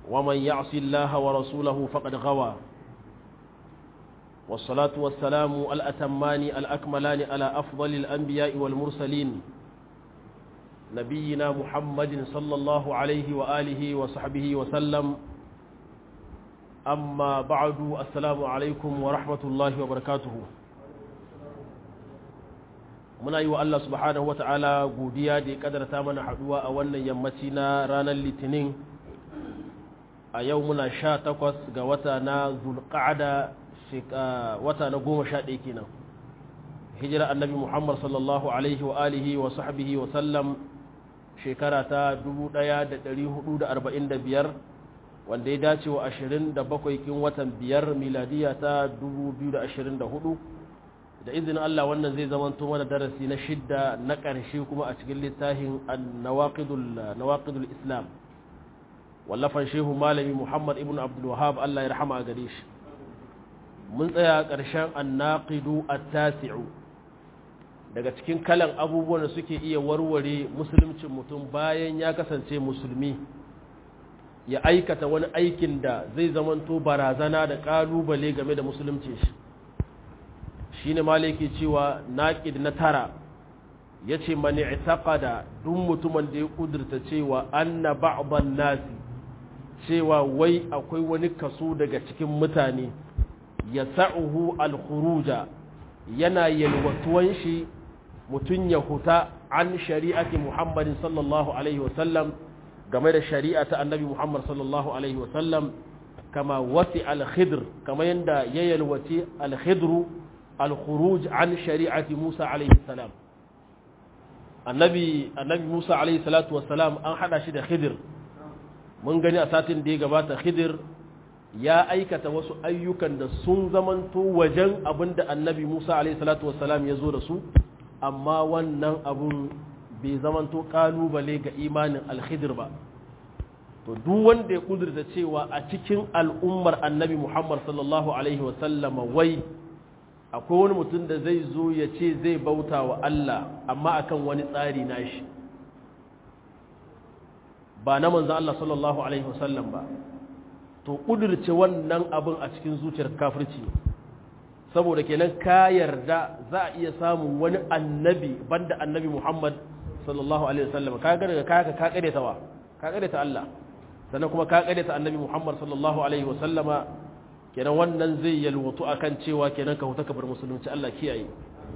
ومن يعص الله ورسوله فقد غوى والصلاة والسلام الأتمان الأكملان على أفضل الأنبياء والمرسلين نبينا محمد صلى الله عليه وآله وصحبه وسلم أما بعد السلام عليكم ورحمة الله وبركاته muna yi wa Allah subhanahu wata'ala godiya da ya kadarta mana haduwa a wannan yammaci na ranar litinin a yau muna sha takwas ga wata na zulqa'ada wata na goma sha ɗaya kenan hijira annabi muhammad sallallahu alaihi wa alihi wa sahbihi wa sallam shekara ta 1445 wanda ya dace wa 27 kin watan biyar miladiya ta 2024 da izinin Allah wannan zai zamanto mana darasi na shidda na ƙarshe kuma a cikin littafin nawaqidul islam wallafan shehu malami muhammad ibn abdul wahab Allah ya rahama a gare shi mun tsaya ƙarshen annaqidu at-tasi'u daga cikin kalan abubuwan da suke iya warware musuluncin mutum bayan ya kasance musulmi ya aikata wani aikin da zai zamanto barazana da ƙalubale game da musulunci shi shine malaki cewa naqid na tara yace man i'taqada duk mutumin da ya kudurta cewa anna ba'dhan nasi cewa wai akwai wani kaso daga cikin mutane yasa'uhu al-khuruja yana yalwatuwan shi mutun ya huta an shari'ati Muhammadin sallallahu alaihi wasallam game da shari'a ta annabi Muhammad sallallahu alaihi wasallam kama wasi al-khidr kama yanda ya yalwati al-khidru الخروج عن شريعة موسى عليه السلام النبي النبي موسى عليه الصلاة والسلام أن حدا شد خضر من غني أساتين دي غبات خضر يا أيكة وسو أيوكا دا سن زمن تو وجن أبن دا النبي موسى عليه الصلاة والسلام يزور سو أما ونن أبن bai zamanto kalubale ga imanin alkhidir ba to duk wanda ya kudurta cewa a cikin al'ummar annabi Muhammad sallallahu alaihi wasallama wai akwai wani mutum da zai zo ya ce zai bauta wa Allah amma akan wani tsari nashi ba na manzan Allah sallallahu Alaihi wasallam ba to ƙudurce wannan abin a cikin zuciyar kafirci saboda kenan ka yarda za a iya samun wani annabi banda annabi Muhammad sallallahu Alaihi wasallam ka ga daga kaka ka ƙareta wa ka ƙareta Allah sannan kuma ka ƙareta annabi Muhammad sallallahu Alaihi wasallama kenan wannan zai yalwatu akan cewa kenan ka huta ka bar musulunci Allah kiyaye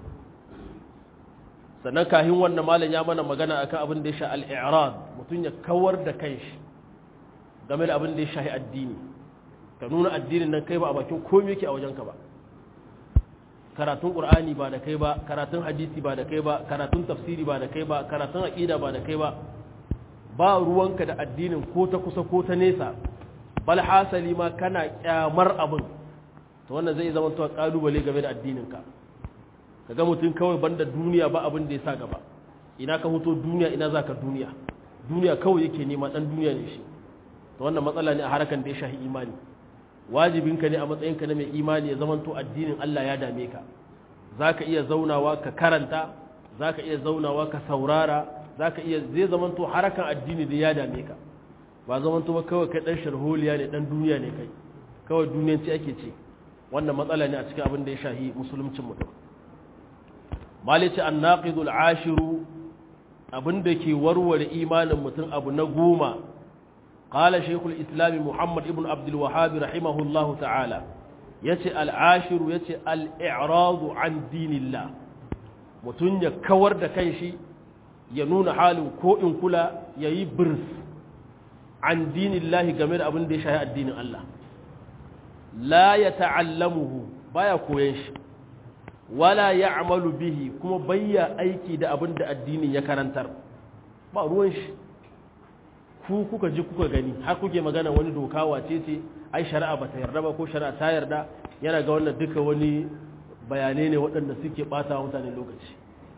sannan kahin wannan malam ya mana magana akan abin da ya sha al-i'rad mutun ya kawar da kanshi game da abin da ya shahi addini ka nuna addinin nan kai ba a bakin komai yake a wajenka ba karatun qur'ani ba da kai ba karatun hadisi ba da kai ba karatun tafsiri ba da kai ba karatun aqida ba da kai ba ba ruwanka da addinin ko ta kusa ko ta nesa bal hasali ma kana kyamar abin to wannan zai zama to kalubale game da addininka kaga mutum kawai banda duniya ba abin da ya sa gaba ina ka huto duniya ina zaka duniya duniya kawai yake nema dan duniya ne shi to wannan matsala ne a harakan da ya shahi imani wajibinka ne a matsayinka na mai imani ya zama to addinin Allah ya dame ka zaka iya zaunawa ka karanta zaka iya zaunawa ka saurara zaka iya zai zama to harakan addini da ya dame ka ba zaman tuba kawai kai dan sharholiya ne dan duniya ne kai kawai duniyanci ake ce wannan matsala ne a cikin abin da ya shahi musuluncin mutum malice annaqidul ashiru abin da ke warware imanin mutum abu na goma qala shaykhul islam muhammad ibn abdul wahhab rahimahullahu ta'ala yace al ashiru yace al i'radu an dinillah mutum ya kawar da kanshi ya nuna halin ko in kula yayi birs an dinin lahi game da abin da ya shahi addinin Allah la ya ta'allamuhu baya koyan shi wala ya amalu bihi kuma bayya aiki da abin da addinin ya karantar ba ruwan shi ku kuka ji kuka gani har kuke magana wani doka wace ce ai shari'a ba ta yarda ba ko shari'a ta yarda yana ga wannan duka wani bayanai ne waɗanda suke ɓata wa mutane lokaci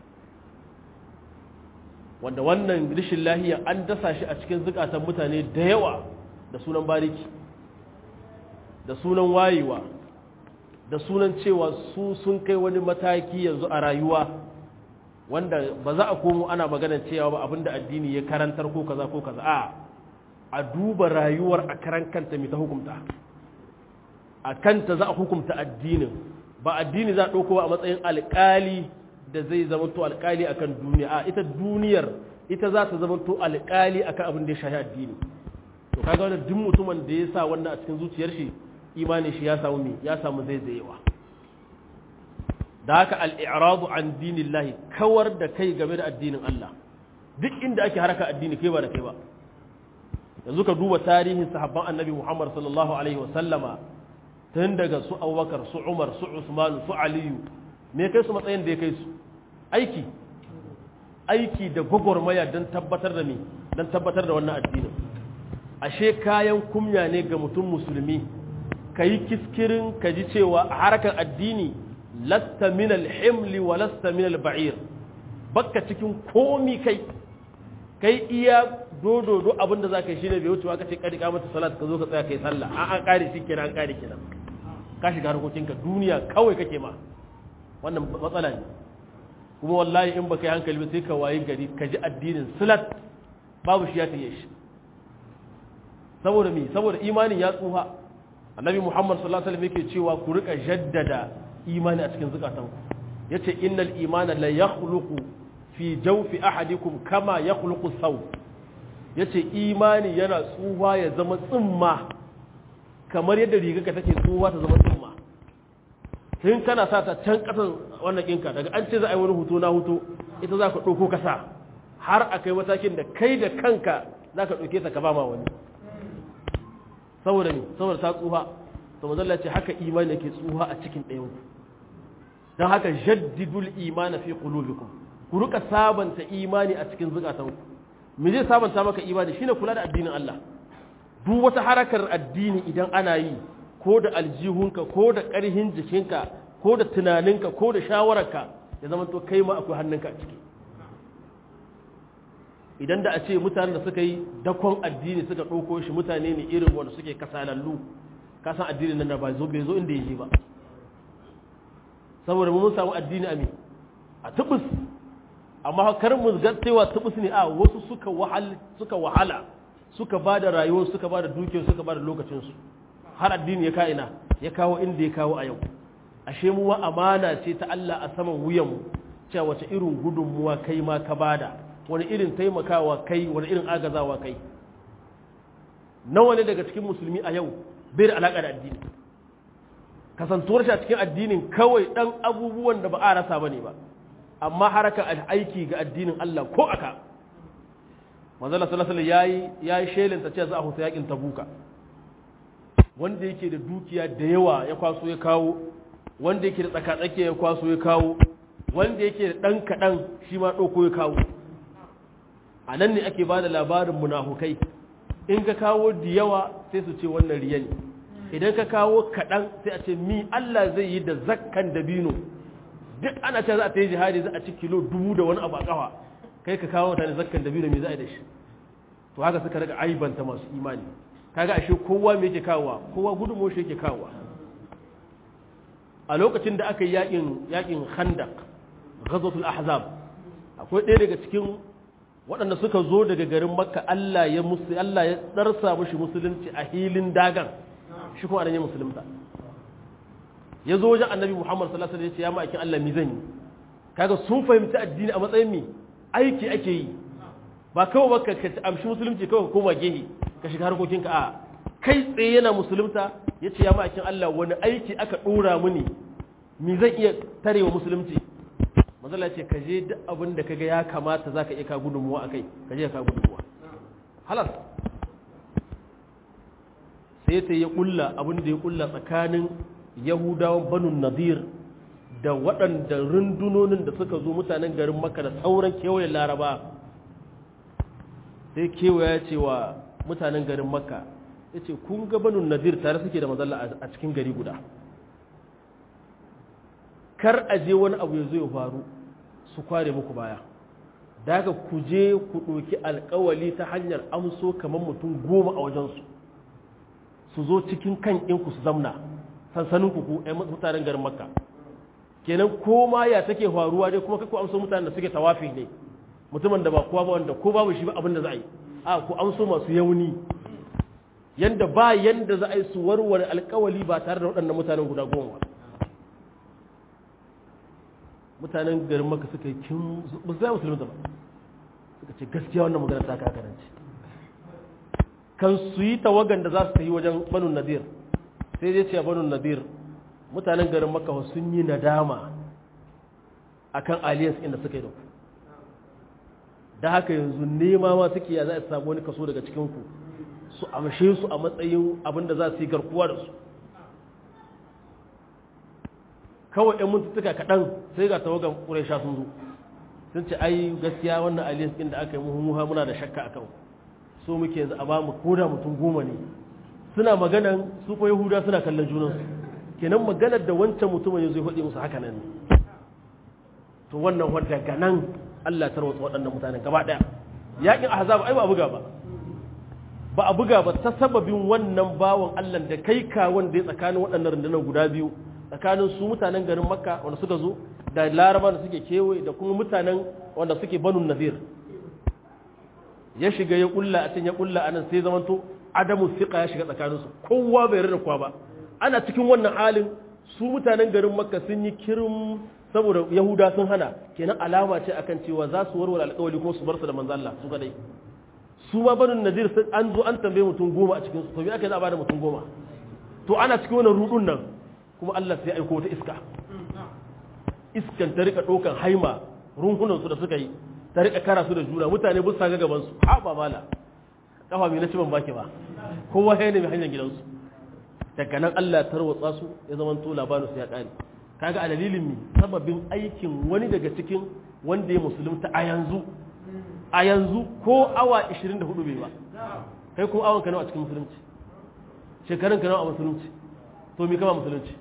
wanda wannan rishin lahiya an dasa shi a cikin zukatan mutane da yawa da sunan bariki da sunan wayewa da sunan cewa su sun kai wani mataki yanzu a rayuwa wanda ba za a komo ana magana cewa ba abinda addini ya karantar ko kaza ko kaza a a duba rayuwar a karan kanta mai ta hukumta a kanta za a hukumta addinin ba addini za a ɗauko a matsayin alƙali da zai zamanto alƙali akan duniya a ita duniyar ita za ta zamanto alƙali akan abin da ya shahi addini to kaga wannan duk mutumin da ya sa wannan a cikin zuciyar shi imanin shi ya samu me ya samu zaizayewa da haka al-i'radu an dinillahi kawar da kai game da addinin Allah duk inda ake haraka addini kai ba da kai ba yanzu ka duba tarihin sahabban annabi Muhammad sallallahu alaihi wa sallama tun daga su Abubakar su Umar su Usman su Aliyu me kai su matsayin da ya kai su aiki aiki da gwagwarmaya don tabbatar da me don tabbatar da wannan addinin ashe kayan kumya ne ga mutum musulmi ka yi kiskirin ka ji cewa a harkar addini lasta min alhimli wa lasta min alba'ir bakka cikin komi kai kai iya dododo abinda za ka yi shine bai wucewa ka ce kadi mata salat ka zo ka tsaya kai sallah an an kare shi kenan an kare kenan ka shiga harkokinka duniya kawai kake ma wannan matsala ne kuma wallahi in baka yi hankali ba sai ka wayi gari ka ji addinin salat babu shi ya taye shi saboda mi saboda imanin ya tsufa annabi muhammad sallallahu alaihi wasallam yake cewa ku rika jaddada imani a cikin zukatanku yace innal imana la yakhluqu fi jawfi ahadikum kama yakhluqu saw yace imani yana tsufa ya zama tsimma kamar yadda rigarka take tsufa ta zama tsimma tun kana sa ta can kasan wannan kinka daga an ce za a yi wani hutu na hutu ita za ka ɗauko kasa har a kai matakin da kai da kanka za ka ɗauke ta ka ba ma wani saboda ne saboda ta tsuha to mazalla ce haka imani yake tsuha a cikin ɗayan ku don haka jaddidul imani fi qulubikum ku rika sabanta imani a cikin zukatan ku me zai sabanta maka imani shine kula da addinin Allah duk wata harakar addini idan ana yi ko da aljihunka ko da ƙarhin jikinka ko da tunaninka ko da shawararka ya zama to kai ma akwai hannunka a ciki idan da a ce mutanen da suka yi dakon addini suka ɗauko shi mutane ne irin wanda suke kasalallu kasan addinin nan da ba zo bai zo inda ya je ba saboda mun samu addini a me a tubus amma kar mu ga cewa tubus ne a wasu suka wahal suka wahala suka ba da rayuwar suka ba da dukiyar suka ba da lokacinsu har addini ya ka'ina ya kawo inda ya kawo a yau ashe mu amana ce ta Allah a saman wuyanmu cewa wace irin gudunmuwa kai ma ka bada wani irin taimakawa kai wani irin agazawa kai nawa ne daga cikin musulmi a yau bai da alaƙa da addini kasantuwar shi a cikin addinin kawai ɗan abubuwan da ba a rasa ba ne ba amma haraka aiki ga addinin Allah ko aka manzala sallallahu alaihi yayi yayi shelinta cewa za a huta yakin tabuka wanda yake da dukiya da yawa ya kwaso ya kawo wanda yake da tsakatsakiya ya kwaso ya kawo wanda yake da ɗan kaɗan shi ma ɗauko ya kawo a nan ne ake ba da labarin munafukai in ka kawo da yawa sai su ce wannan riya ne idan ka kawo kaɗan sai a ce mi Allah zai yi da zakkan dabino duk ana ce za a ta yi jihadi za a ci kilo dubu da wani abu a ƙafa kai ka kawo mutane zakkan dabino me za a yi da shi to haka suka daga aibanta masu imani kaga ashe kowa me yake kawowa kowa gudunmo shi yake kawowa a lokacin da aka yi yakin yakin khandaq ghazwatul ahzab akwai ɗaya daga cikin waɗanda suka zo daga garin makka Allah ya musu Allah ya darsa mushi musulunci a hilin dagan shi kuma anan ya musulunta ya zo wajen annabi Muhammad sallallahu alaihi wasallam ya ce ya ma'aikin Allah mi zan yi kaga sun fahimci addini a matsayin mi aiki ake yi ba kawai ba ka amshi musulunci kawai ka koma gehe ka shiga harkokinka a kai tsaye yana musulunta ya ce ya ma'aikin Allah wani aiki aka ɗora mini mi zan iya tarewa musulunci mazala ce ka je duk abin da kaga ya kamata za ka iya ka gudunmuwa a kai ka je ka gudunmuwa halas sai ta ya kulla abin da ya kulla tsakanin yahudawan banu nadir da waɗanda rundunonin da suka zo mutanen garin maka da sauran kewayen laraba sai kewaya ce wa mutanen garin makka ya ce kun ga banu nadir tare suke da mazalla a cikin gari guda kar a je wani abu ya zo ya faru su kware muku baya daga ku je ku ɗauki alkawali ta hanyar amso kamar mutum goma a wajensu su zo cikin kan ku su zamna sansanin ku ku mutanen garin makka kenan koma ya take faruwa dai kuma kako amso mutanen da suke tawafi ne mutumin da ba kowa ba wanda ko babu shi ba abin da za a yi a ku amso masu yauni yanda ba yanda za a yi su warware alkawali ba tare da waɗannan mutanen guda goma mutanen garin maka suka yi kin ba su musulmi ba suka ce gaskiya wannan magana ta kakaranci kan su yi tawagan da za su yi wajen banu nadir sai dai ce banu nadir mutanen garin maka sun yi nadama akan alliance inda suka yi da ku da haka yanzu nema ma suke ya za a samu wani kaso daga cikinku su amshe su a matsayin abin da za su yi garkuwa da su kawai 'yan mintuttuka kaɗan sai ga tawagan ƙuraisha sun zo sun ce ai gaskiya wannan alliance ɗin da aka yi muhimmuha muna da shakka akan so muke yanzu a ba mu koda mutum goma ne suna maganan su ko yahuda suna kallon junansu kenan maganar da wancan mutumin ya zo ya faɗi musu haka nan to wannan wadda ga nan Allah ta tarwatsa waɗannan mutanen gaba ɗaya yaƙin ahzab ai ba a buga ba ba a buga ba ta sababin wannan bawan Allah da kai ka wanda ya tsakanin waɗannan rundunar guda biyu tsakanin su mutanen garin makka wanda suka zo da laraba da suke kewaye da kuma mutanen wanda suke banu nazir ya shiga ya kulla a can ya kulla anan sai zamanto adamu siqa ya shiga tsakaninsu kowa bai rarra kwa ba ana cikin wannan halin su mutanen garin makka sun yi kirim saboda yahuda sun hana kenan alama ce akan cewa za su warware alƙawari kuma su bar su da manzo Allah su kadai su ma banu nazir sun an zo an tambaye mutum goma a cikin su to me aka za a bada mutum goma to ana cikin wannan rudun nan kuma Allah sai ya aiko wata iska iskan ta rika ɗaukan haima runhunan su da suka yi ta rika kara su da juna mutane busa ga gaban su ha ba mala kafa mai na ci ban baki ba kowa ya nemi hanyar gidansu daga nan Allah ya tarwatsa su ya zama to labarin su ya kare kaga a dalilin mi sababin aikin wani daga cikin wanda ya musulunta a yanzu a yanzu ko awa 24 bai ba kai kuma awon ka nawa a cikin musulunci shekarun ka nawa a musulunci to mi kama musulunci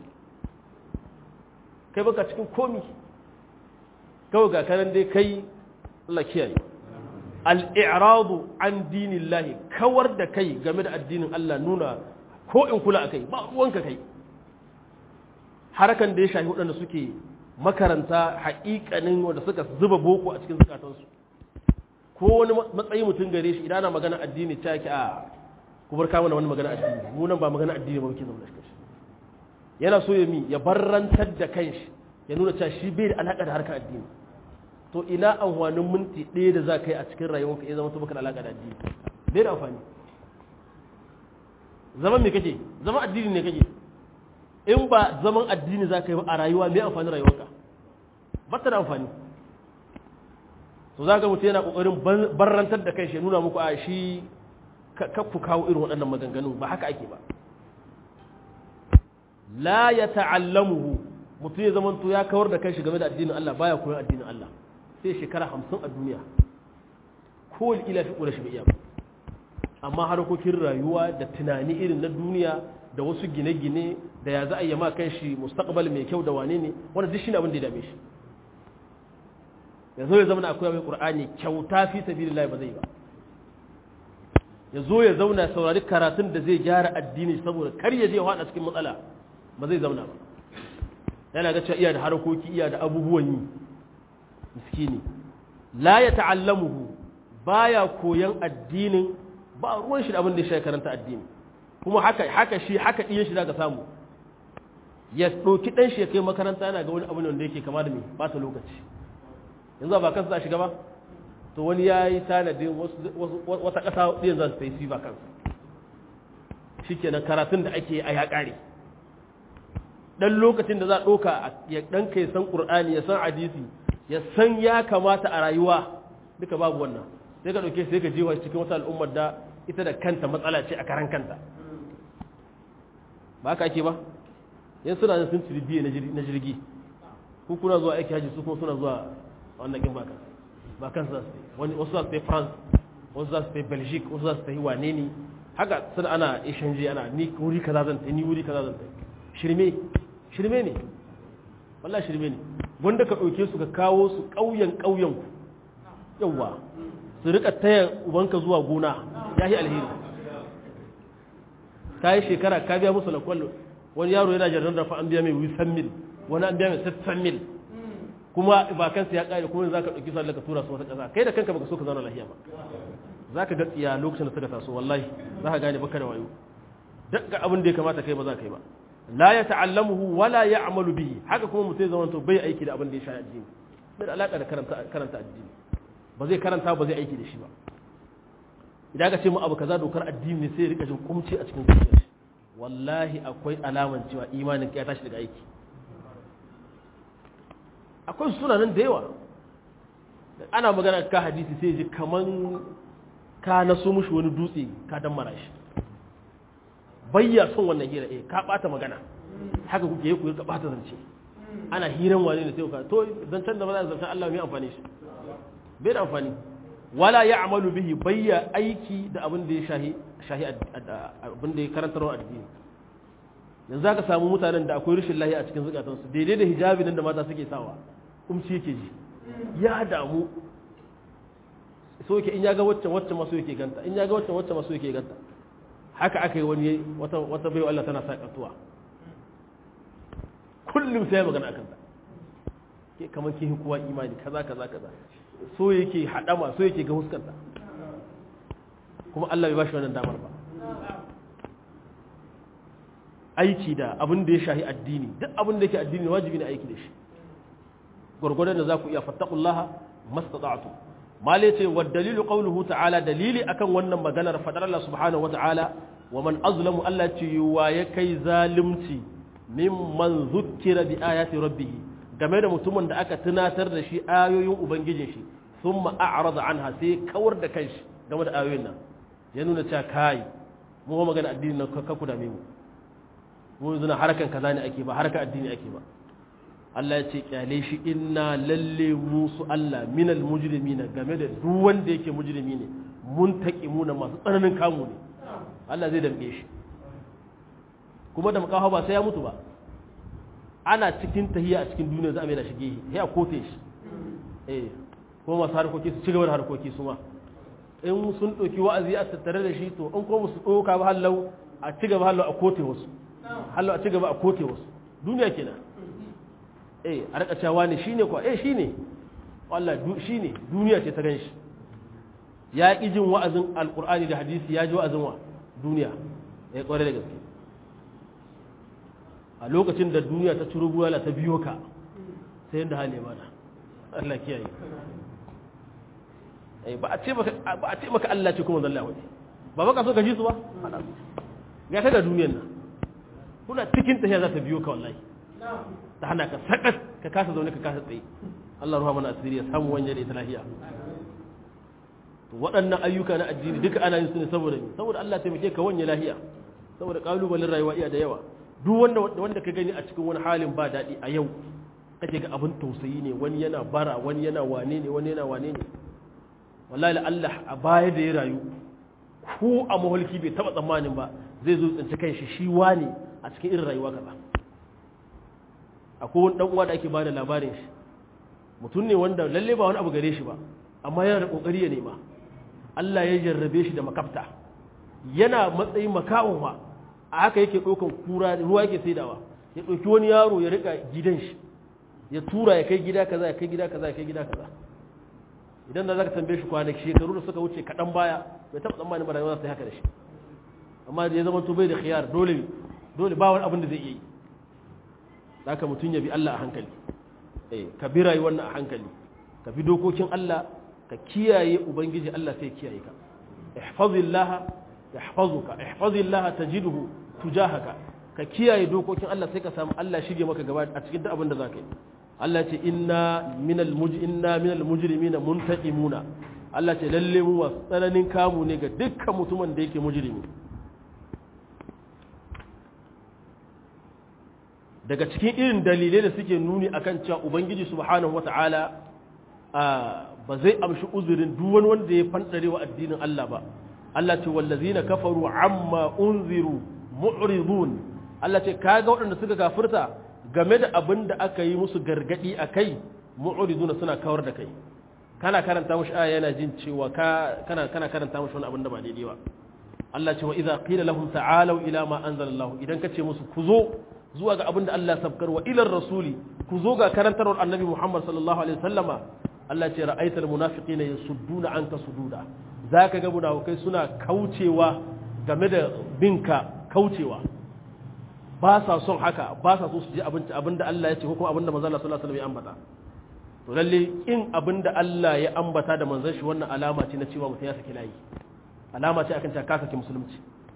kai baka cikin komi kawai ga kanan dai kai Allah kiyaye al-i'radu an dinillahi kawar da kai game da addinin Allah nuna ko in kula akai ba ruwanka kai harakan da ya shafi waɗanda suke makaranta haƙiƙanin wanda suka zuba boko a cikin zukatansu ko wani matsayi mutum gare shi idan ana magana addini ta yake a kubar kama da wani magana addini mu nan ba magana addini ba muke zama da shi yana so ya mi ya barrantar da kanshi ya nuna cewa shi bai da alaƙa da harkar addini to ina amfanin minti ɗaya da za ka yi a cikin rayuwarka ya zama to baka da alaƙa da addini bai da amfani zaman me kake zaman addini ne kake in ba zaman addini za ka yi a rayuwa mai amfani rayuwarka ba ta da amfani to za ka mutu yana ƙoƙarin barrantar da kai shi nuna muku a shi ku kawo irin waɗannan maganganun ba haka ake ba la ya ta'allamuhu mutum ya zama ya kawar da kai shi game da addinin Allah baya koyon addinin Allah sai shekara hamsin a duniya ko ila fi ƙura shi bai iya ba amma harkokin rayuwa da tunani irin na duniya da wasu gine-gine da ya za a yi ma kan shi mustaqbal mai kyau da wane ne wanda duk shi ne abin da ya dame shi ya zo ya zama na akwai mai qur'ani kyauta fi sabilillah ba zai ba ya zo ya zauna saurari karatun da zai gyara addini saboda kar ya je ya hada cikin matsala ba zai zauna ba yana ga cewa iya da harkoki iya da abubuwan yi miskini la ya ta'allamuhu baya koyan addinin ba ruwan shi da abin da ya karanta addini kuma haka haka shi haka ɗiyan shi zaka samu ya ɗauki ɗan shi ya kai makaranta yana ga wani abu ne wanda yake kama da me ba ta lokaci yanzu ba kansa za shiga ba to wani ya yi tanadin wata ƙasa ɗiyan za su ta yi su ba kansa shi kenan karatun da ake a ya ƙare ɗan lokacin da za a ɗauka ya ɗan kai san ƙur'ani ya san hadisi ya san ya kamata a rayuwa duka babu wannan sai ka ɗauke sai ka jewa cikin wata al'ummar da ita da kanta matsala ce a karan kanta ba haka ake ba yan suna da sun ciri biye na jirgi ku kuna zuwa aiki haji su kuma suna zuwa wannan kin baka ba kan za su wani wasu za su tai France wasu za su tai Belgique wasu za su tai wane ne haka suna ana exchange ana ni wuri kaza zan tai ni wuri kaza zan tai shirme shirme ne wallahi shirme ne wanda ka dauke su ka kawo su ƙauyen ƙauyen ku yawa su rika taya ubanka zuwa gona yayi alheri ka yi shekara ka biya musu lakwallo wani yaro yana jarrar da fa an biya mai wisan mil wani an biya mai sassan mil kuma ba kansa ya kare kuma za ka ɗauki sallar ka tura su wata ƙasa kai da kanka baka so ka zauna lafiya ba za ka ga tsiya lokacin da suka taso wallahi za ka gane baka da wayo duk abin da ya kamata kai ba za ka yi ba la ya ta'allamuhu wala ya'malu bihi haka kuma mutum zai zama bai aiki da abin da ya sha addini bai da alaka da karanta karanta addini ba zai karanta ba zai aiki da shi ba idan ka ce mu abu kaza dokar addini ne sai ya rika jin kumci a cikin zuciyar shi wallahi akwai alaman cewa imanin ya tashi daga aiki akwai suna nan da yawa ana magana ka hadisi sai ji kaman ka naso mushi wani dutse ka dan mara shi bayya son wannan hira eh ka bata magana haka kuke yi ku ka bata zance ana hiran wani ne sai ka to zancen da ba za a zancen Allah mai amfani shi bai da amfani wala ya'malu bihi bayya aiki da abin da ya shahi shahi abin da ya karantar addini yanzu zaka samu mutanen da akwai rashin lahi a cikin zukatansu daidai da hijabi nan da mata suke sawa kumci yake ji ya damu so yake in ya ga wacce wacce maso yake ganta in ya ga wacce wacce maso yake ganta haka aka yi wani wata wata bai Allah tana sa katuwa kullum sai magana akan ta ke kamar ke kowa imani kaza kaza kaza so yake hadama so yake ga huskanta kuma Allah bai bashi wannan damar ba aiki da abin da ya shahi addini duk abin da yake addini wajibi ne aiki da shi gurgurdan da za ku iya fattaqullaha mastata'tu male ce wa dalilu qawluhu ta'ala dalili akan wannan maganar fadar Allah subhanahu wata'ala wa man azlamu Allah ce wa ya kai zalimci mimman zukkira bi ayati rabbih game da mutumin da aka tunatar da shi ayoyin ubangijin shi thumma a'rada anha sai kawar da kanshi game da ayoyin nan ya nuna cewa kai mu magana addini nan ka ku dame mu mu yanzu harkan kaza ne ake ba harkan addini ake ba Allah ya ce kyale shi inna lalle musu Allah minal mujrimina game da duk wanda yake mujrimi ne mun muna masu tsananin kamu ne Allah zai damke shi kuma da makawa ba sai ya mutu ba ana cikin tahiya a cikin duniya za a mai da shige sai a kote shi eh kuma masu harkoki su cigaba da harkoki su ma in sun ɗauki wa'azi a tattare da shi to in kuma su ɗauka ba hallau a cigaba hallau a kote wasu hallau a cigaba a kote wasu duniya kenan eh a rika cewa ne shine kuwa eh shine wallah shine duniya ce ta ganshi ya ki jin wa'azin alqur'ani da hadisi ya ji wa'azin wa duniya eh kware da gaske a lokacin da duniya ta ciro buwala ta biyo ka sai yanda hali mana Allah kiyaye eh ba a ce maka ba a ce maka Allah ce kuma zalla wani ba baka so ka ji su ba ga ta da duniyar nan kuna cikin tahiya za ta biyo ka wallahi ta hana ka sakat ka kasa zaune ka kasa tsaye Allah ruha mana asiri ya samu wanya da ita lahiya to waɗannan ayyuka na addini duka ana yin su ne saboda me saboda Allah taimake ka wanya lahiya saboda kalubalen rayuwa iya da yawa duk wanda wanda ka gani a cikin wani halin ba daɗi a yau kake ga abin tausayi ne wani yana bara wani yana wane ne wani yana wane ne wallahi Allah a baya da ya rayu ko a maholki bai taba tsammanin ba zai zo tsinci kanshi shi wane a cikin irin rayuwa kaza akwai wani dan uwa da ake bada labarin shi mutum ne wanda lalle ba wani abu gare shi ba amma yana da kokari ya nema Allah ya jarrabe shi da makafta yana matsayin makawon ma a haka yake ɗaukan kura ruwa yake saidawa ya ɗauki wani yaro ya rika gidan shi ya tura ya kai gida kaza ya kai gida kaza ya kai gida kaza idan da zaka tambaye shi kwanaki shekaru da suka wuce kaɗan baya bai taɓa tsammanin ba rayuwa sai haka da shi amma da ya zama to bai da khiyar dole dole ba wani abin da zai iya yi haka mutum ya bi Allah a hankali eh ka bi rayuwar nan a hankali ka bi dokokin Allah ka kiyaye ubangiji Allah sai kiyaye ka ihfazillaha yahfazuka ihfazillaha tajidhu tujahaka ka kiyaye dokokin Allah sai ka samu Allah shige maka gaba a cikin duk abin da zaka yi Allah ce inna minal muj inna minal mujrimina muntaqimuna Allah ce lalle mu wasu tsananin kamu ne ga dukkan mutumin da yake mujrimi daga cikin irin dalilai da suke nuni akan cewa ubangiji subhanahu wata'ala ba zai amshi uzurin duk wani wanda ya fandare wa addinin Allah ba Allah ce wallazina kafaru amma unziru mu'ridun Allah ce kaga waɗanda suka kafirta game da abin da aka yi musu gargadi akai mu'riduna suna kawar da kai kana karanta mushi aya yana jin cewa ka kana kana karanta mushi wani abin da ba daidai ba Allah ce wa idza qila lahum ta'alu ila ma anzalallahu idan kace musu ku zo zuwa ga abin da Allah sabkar wa ilar rasuli ku zo ga karantarwar annabi Muhammad sallallahu alaihi wasallama Allah ce ra'aital munafiqina yasudduna anka sududa zaka ga munafikai suna kaucewa game da binka kaucewa ba sa son haka ba sa so su ji abinci abinda Allah ya ce ko kuma abinda manzon Allah sallallahu alaihi wasallam ya ambata to lalle in abinda Allah ya ambata da manzon shi wannan alama ce na cewa mutum ya saki layi alama ce akan cewa ka saki musulunci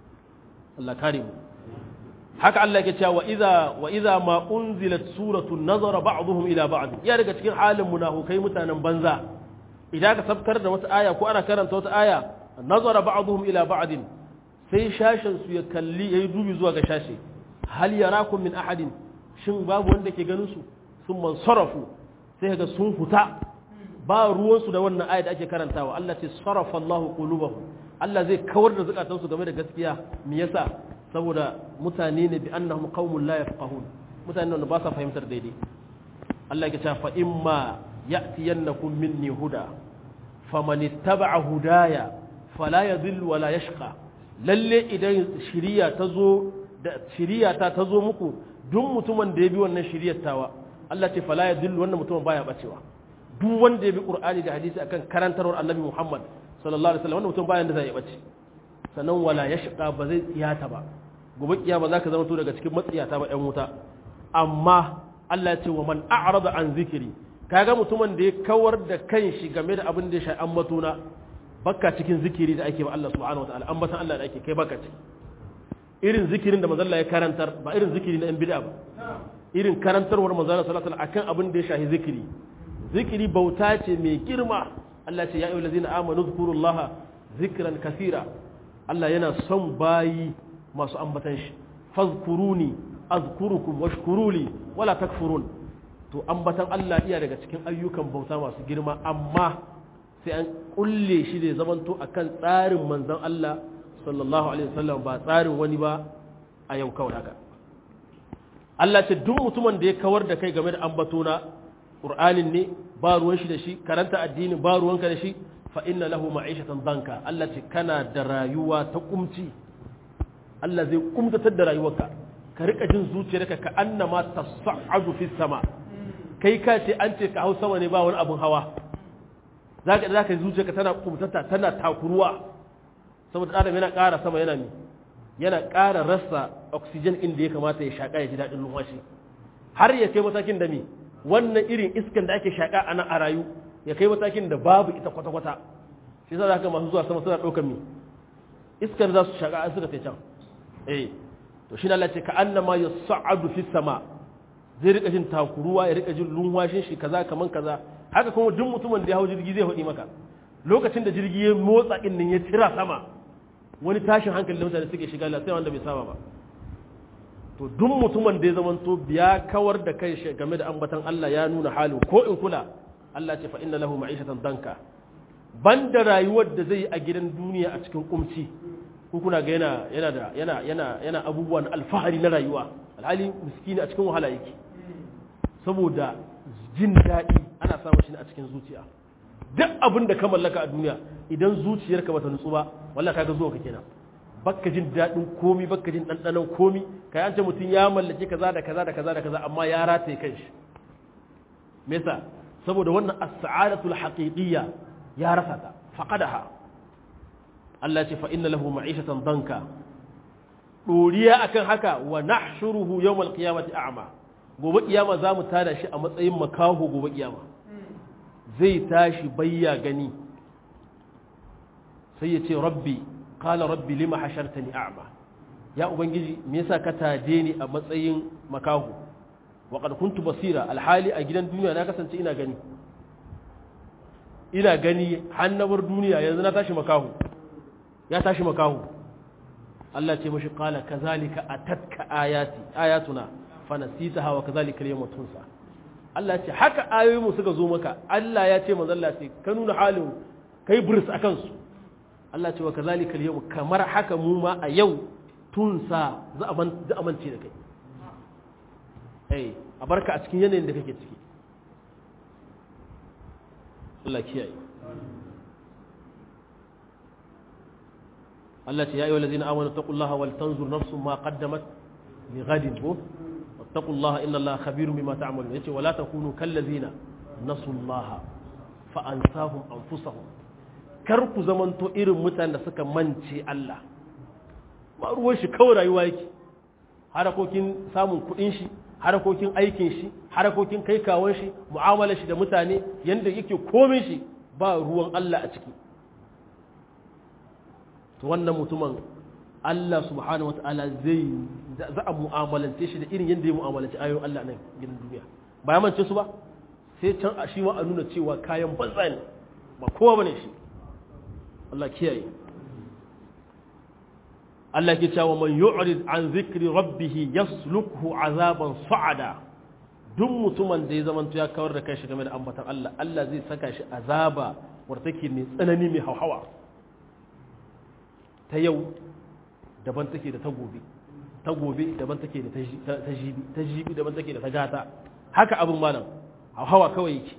Allah kare mu haka Allah yake cewa wa idza wa idza ma unzilat suratun nazara ba'dhum ila ba'd ya daga cikin halin munafukai mutanen banza idan ka sabkar da wata aya ko ana karanta wata aya nazara ba'dhum ila ba'd sai shashin su ya kalli yayi dubi zuwa ga shashi hal yarakum min ahadin shin babu wanda ke ganin su sun mansarafu sai ga sun huta ba ruwan su da wannan aya da ake karantawa Allah ce sarafa Allahu qulubahum Allah zai kawar da zukatansu game da gaskiya me yasa saboda mutane ne bi annahum qaumun la yafqahun mutane ne ba sa fahimtar daidai Allah ya ce fa imma ya'tiyannakum minni huda faman ittaba'a hudaya fala yadhillu wala yashqa lalle idan shiriya ta zo da shiriya ta ta zo muku duk mutumin da ya bi wannan shiriyar tawa Allah ce fala yadhillu wannan mutumin baya bacewa duk wanda ya bi qur'ani da hadisi akan karantarwar annabi Muhammad sallallahu alaihi wasallam wannan mutum bayan da zai bace sannan wala yashqa ba zai tsiyata ba gobe kiyama zaka zama to daga cikin matsiyata ba ɗan wuta amma Allah ya ce wa man a'rada an zikiri kaga mutumin da ya kawar da kanshi game da abin da ya sha ambatuna baka cikin zikiri da ake ba Allah subhanahu wataala ambatan Allah da ake kai baka ciki irin zikirin da manzon Allah ya karantar ba irin zikiri na yan bid'a ba irin karantarwar manzon Allah sallallahu alaihi wasallam akan abin da ya shahi zikiri zikiri bauta ce mai girma Allah ce ya ayyuhal ladzina amanu zkurullaha zikran kaseera Allah yana son bayi masu ambatan shi fazkuruni azkurukum washkuruli wala takfurun to ambatan Allah iya daga cikin ayyukan bauta masu girma amma sai an kulle shi da zamanto akan tsarin manzon Allah sallallahu alaihi wasallam ba tsarin wani ba a yau kawai haka Allah ce duk mutumin da ya kawar da kai game da ambatona Qur'anin ne ba ruwan shi da shi karanta addini ba ruwanka da shi fa inna lahu ma'ishatan danka Allah ce kana da rayuwa ta kumci Allah zai kumtatar da rayuwarka ka rika jin zuciyarka ka annama tas'adu fi sama kai ka ce an ce ka hau sama ne ba wani abun hawa zaka zaka zuciyarka tana kumtata tana takuruwa saboda adam yana ƙara sama yana mi yana ƙara rasa oxygen inda ya kamata ya shaka ya ji daɗin numfashi har ya kai matakin da mi wannan irin iskan da ake shaka a nan a rayu ya kai matakin da babu ita kwata-kwata shi za ka masu zuwa sama suna ɗaukar mi iskar za su shaka an suka sai can eh to shi Allah ce ka annama ya sa'adu fi sama zai rika jin takuruwa ya rika jin lunwashin shi kaza kaman kaza haka kuma duk mutumin da ya hau jirgi zai hudi maka lokacin da jirgi ya motsa din nan ya tira sama wani tashin hankali da mutane suke shiga sai wanda bai saba ba to duk mutumin da ya zamanto ya kawar da kai shi game da ambatan Allah ya nuna halin ko in kula Allah ce fa inna lahu ma'ishatan danka banda rayuwar da zai yi a gidan duniya a cikin kumci ko kuna ga yana yana da yana yana yana abubuwan alfahari na rayuwa alhali miskini a cikin wahala yake saboda jin daɗi ana samun shi a cikin zuciya duk abin da ka mallaka a duniya idan zuciyarka bata nutsu ba wallahi kaga zuwa ka kenan bakka jin daɗin komi bakka jin ɗanɗanon komi kai an ce mutum ya mallaki kaza da kaza da kaza da kaza amma ya rataye kanshi me yasa saboda wannan as-sa'adatul haqiqiyya ya rasa ta faqadaha Allah ce fa inna lahu ma'ishatan danka doriya akan haka wa nahshuruhu yawmal qiyamati a'ma gobe kiyama zamu tada shi a matsayin makaho gobe kiyama zai tashi bayya gani sai ya ce rabbi qala rabbi lima hashartani a'ma ya ubangiji me yasa ka taje ni a matsayin makaho wa qad kuntu basira alhali a gidan duniya na kasance ina gani ina gani hannabar duniya yanzu na tashi makaho ya tashi makaho Allah ce mashi qala kazalika atatka ayati ayatuna fa nasitaha wa kazalika al-yawma tunsa Allah ce haka ayoyinmu suka zo maka Allah ya ce manzo Allah ce ka nuna halin kai buris akan su Allah ce wa kazalika al kamar haka mu ma a yau tunsa za a za a mance da kai eh a barka a cikin yanayin da kake ciki Allah kiyaye Allah ce ya ayyuhal ladina amanu taqullaha wal tanzur nafsun ma qaddamat li ghadin bu wattaqullaha inna Allaha khabirun bima ta'malun yace wala takunu kal ladina nasullaha fa ansahum anfusahum kar ku zamanto irin mutanen da suka mance Allah ba ruwan shi kawai rayuwa yake harakokin samun kuɗin shi harakokin aikin shi harakokin kai kawon shi mu'amalar shi da mutane yanda yake komin shi ba ruwan Allah a ciki to wannan mutumin Allah subhanahu wata'ala zai za a mu'amalance shi da irin yadda ya mu'amalance ayoyin Allah nan gidan duniya ba ya mance su ba sai can a shi ma a nuna cewa kayan banza ne ba kowa bane shi Allah kiyaye Allah ke cewa man yu'rid an zikri rabbih yaslukhu azaban sa'ada duk mutumin da ya zamanto ya kawar da kanshi game da ambatan Allah Allah zai saka shi azaba wadda take mai tsanani mai hauhawa ta yau daban take da ta gobe ta gobe daban take da ta jibi ta jibi daban take da ta gata haka abin malam hawa kawai yake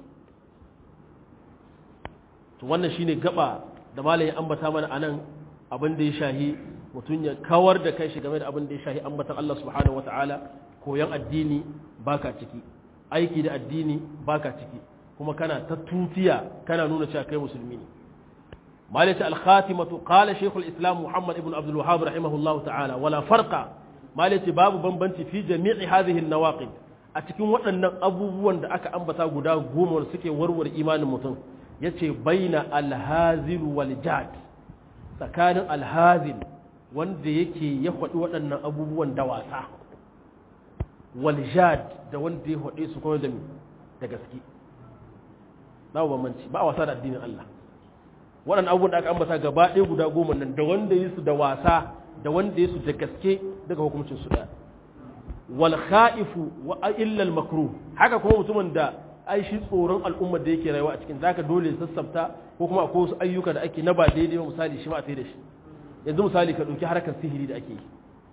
to wannan shine gaba da malam ya ambata mana anan abin da ya shahi mutum ya kawar da kai shi game da abin da ya shahi ambatan Allah subhanahu wataala koyan addini baka ciki aiki da addini baka ciki kuma kana ta tutiya kana nuna cewa kai musulmi ne مالك الخاتمة قال شيخ الإسلام محمد بن عبد الوهاب رحمه الله تعالى ولا فرق مالك باب بنبنت في جميع هذه النواقض أتكون وأن أبوان دا أكا أنبتا قدا قوم ورسكي ورور إيمان متن يتي بين الهازل والجاد سكان الهازل wanda yake ya faɗi waɗannan abubuwan da wasa waljad da wanda ya faɗi su kuma da da gaske ba bambanci ba a wasa da addinin Allah waɗannan abubuwan da aka ambata gaba ɗaya guda goma nan da wanda yi su da wasa da wanda yi su da gaske daga hukuncin su ɗaya wal kha'ifu wa illa al makruh haka kuma mutumin da ai shi tsoron al'ummar da yake rayuwa a cikin zaka dole ya sassafta ko kuma akwai wasu ayyuka da ake na ba daidai ba misali shi ma a da shi yanzu misali ka ɗauki harkar sihiri da ake yi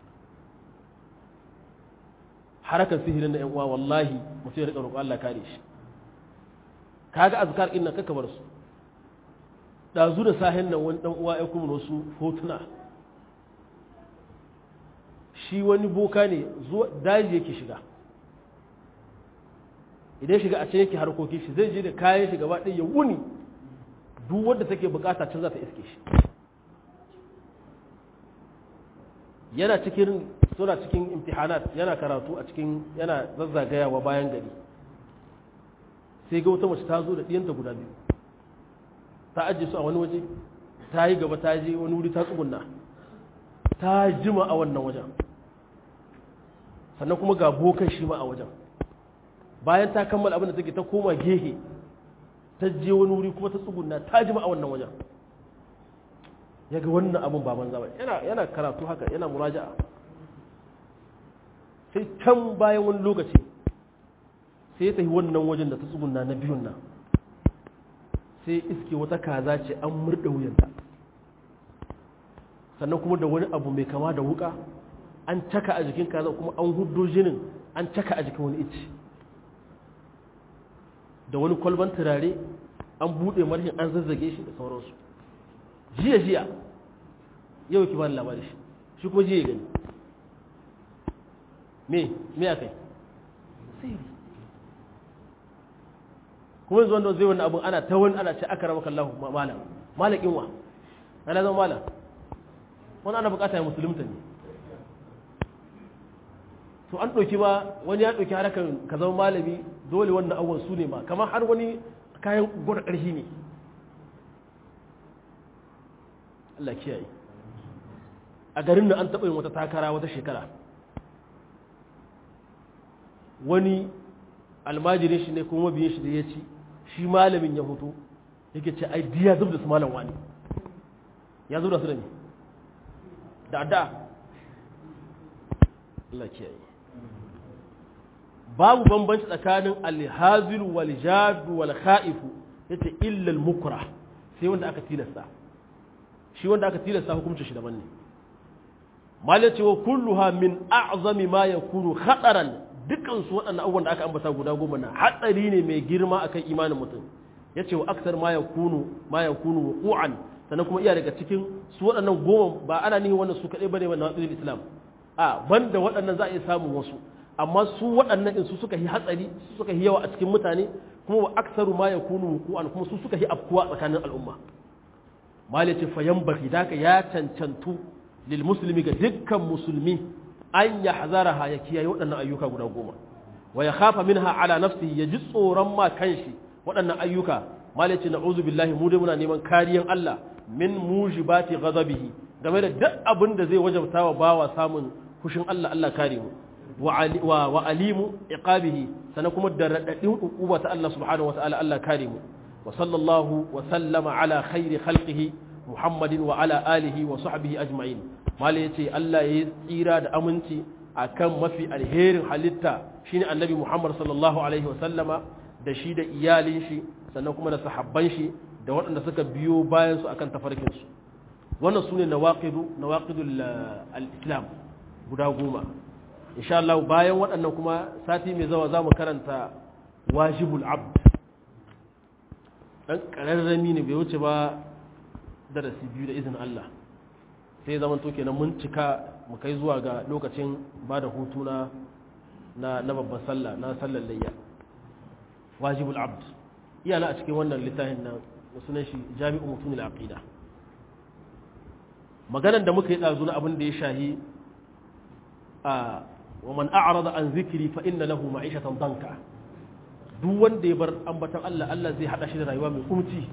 harkar sihirin da yan uwa wallahi mutum ya riƙa roƙo Allah kare shi kaga azkar ɗin nan kaka bar su ɗazu da sahin nan wani ɗan uwa ya kuma wasu hotuna shi wani boka ne zuwa daji yake shiga idan shiga a can yake harkokin shi zai je da kayan shi gaba ɗaya ya wuni duk wanda take bukata can za ta iske shi yana cikin suna cikin imtihanat yana karatu a cikin yana zazzagayawa bayan gari sai ga wata mace ta zo da ɗiyanta guda biyu ta ajiye su a wani waje ta yi gaba ta je wani wuri ta tsugunna ta jima a wannan wajen sannan kuma ga bokan shi ma a wajen bayan ta kammala abin da take ta koma gehe ta je wani wuri kuma ta tsugunna ta jima a wannan wajen ya ga wannan abin ba banza ba yana karatu haka yana muraja'a sai can bayan wani lokaci sai ya tafi wannan wajen da ta tsugunna na biyun nan sai iske wata kaza ce an murda wuyanta sannan kuma da wani abu mai kama da wuka an caka a jikin kaza kuma an huddo jinin an caka a jikin wani ici da wani kwalban turare an buɗe marhin an zazzage shi da sauransu jiya jiya yau ki bani labari shi shi kuma jiya gani me me a kai sai kuma yanzu wanda zai wani abin ana ta wani ana ce aka rama kallahu malam malakin wa ana zama malam wani ana bukata ya musulunta ne to an ɗauki ba wani ya ɗauki harkar ka zama malami dole wannan awon su ne ma kamar har wani kayan gwada ƙarfi ne Allah kiyaye a garin da an taɓa yin wata takara wata shekara wani almajirin shi ne kuma biyan shi da ya ci shi malamin ya hoto yake ce ai diya zub da su malam wani ya zub da su da ne da adda Allah kiyaye babu bambanci tsakanin alhazil wal jadu wal kha'ifu yace illa al mukra sai wanda aka tilasta shi wanda aka tilasta hukuncin shi daban ne mal yace wa kulluha min a'zami ma yakunu khataran dukkan su waɗannan abubuwan da aka ambata guda goma na hatsari ne mai girma akan imanin mutum yace wa aksar ma yakunu ma yakunu wuqu'an sannan kuma iya daga cikin su waɗannan goma ba ana nihin wannan su kaɗai bane wannan hatsarin islam a banda waɗannan za a iya samun wasu amma su waɗannan in su suka yi hatsari su suka yi yawa a cikin mutane kuma wa aksaru ma yakunu wuqu'an kuma su suka yi afkuwa tsakanin al'umma mali ce fayan baki daka ya cancantu lil muslimi ga dukkan musulmi an yahzaraha ya kiyaye waɗannan ayyuka guda goma wa ya khafa minha ala nafsihi ya ji tsoron ma kanshi waɗannan ayyuka malaci na'udhu billahi mu dai muna neman kariyan Allah min mujibati ghadabihi game da duk abin da zai wajabta wa bawa samun kushin Allah Allah kare mu wa alimu iqabihi sana kuma da radadin ukuba ta Allah subhanahu wa ta'ala Allah kare mu wa sallallahu wa sallama ala khairi khalqihi Muhammadin wa ala alihi wa sahbihi ajma'in malai yace Allah ya tsira da aminci akan mafi alherin halitta shine annabi Muhammad sallallahu alaihi wa sallama da shi da iyalin shi sannan kuma da sahabban shi da waɗanda suka biyo bayan su akan tafarkin su wannan sune nawaqidu nawaqidul al-islam guda goma insha Allah bayan waɗannan kuma sati mai zawa zamu karanta wajibul abd dan kararrami ne bai wuce ba darasi biyu da izinin Allah sai zaman to kenan mun cika mu kai zuwa ga lokacin ba da hutu na na babban sallah na sallar layya wajibul abd iyana a cikin wannan littafin nan sunan shi jami'u mutumil aqida maganar da muka yi dazu na abin da ya shahi a wa man a'rada an zikri fa inna lahu ma'ishatan danka duk wanda ya bar ambatan Allah Allah zai hada shi da rayuwa mai kumci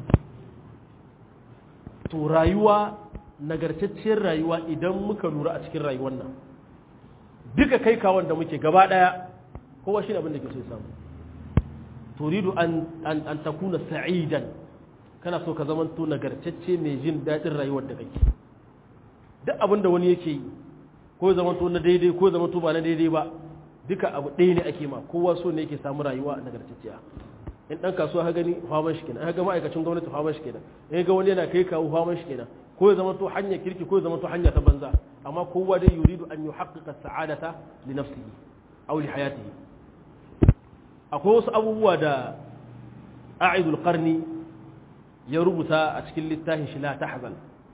to rayuwa nagartacciyar rayuwa idan muka lura a cikin rayuwar nan duka kai kawon da muke gaba daya kowa shi abin da ke so samu turidu an an takuna sa'idan kana so ka zamanto nagartacce mai jin daɗin rayuwar da kake duk abin da wani yake yi ko ya zamanto na daidai ko ya zamanto ba na daidai ba duka abu ɗaya ne ake ma kowa so ne yake samu rayuwa nagartacciya in ɗan kasuwa ha gani faman shi kenan ga ma'aikacin gwamnati faman shi kenan in ga wani yana kai kawo faman shi kenan ko ya zamanto hanya kirki ko ya zamanto hanya ta banza amma kowa dai yuridu an yuhaqqiqa sa'adata li nafsihi aw li hayatihi akwai wasu abubuwa da a'idul qarni ya rubuta a cikin littafin shi la tahzan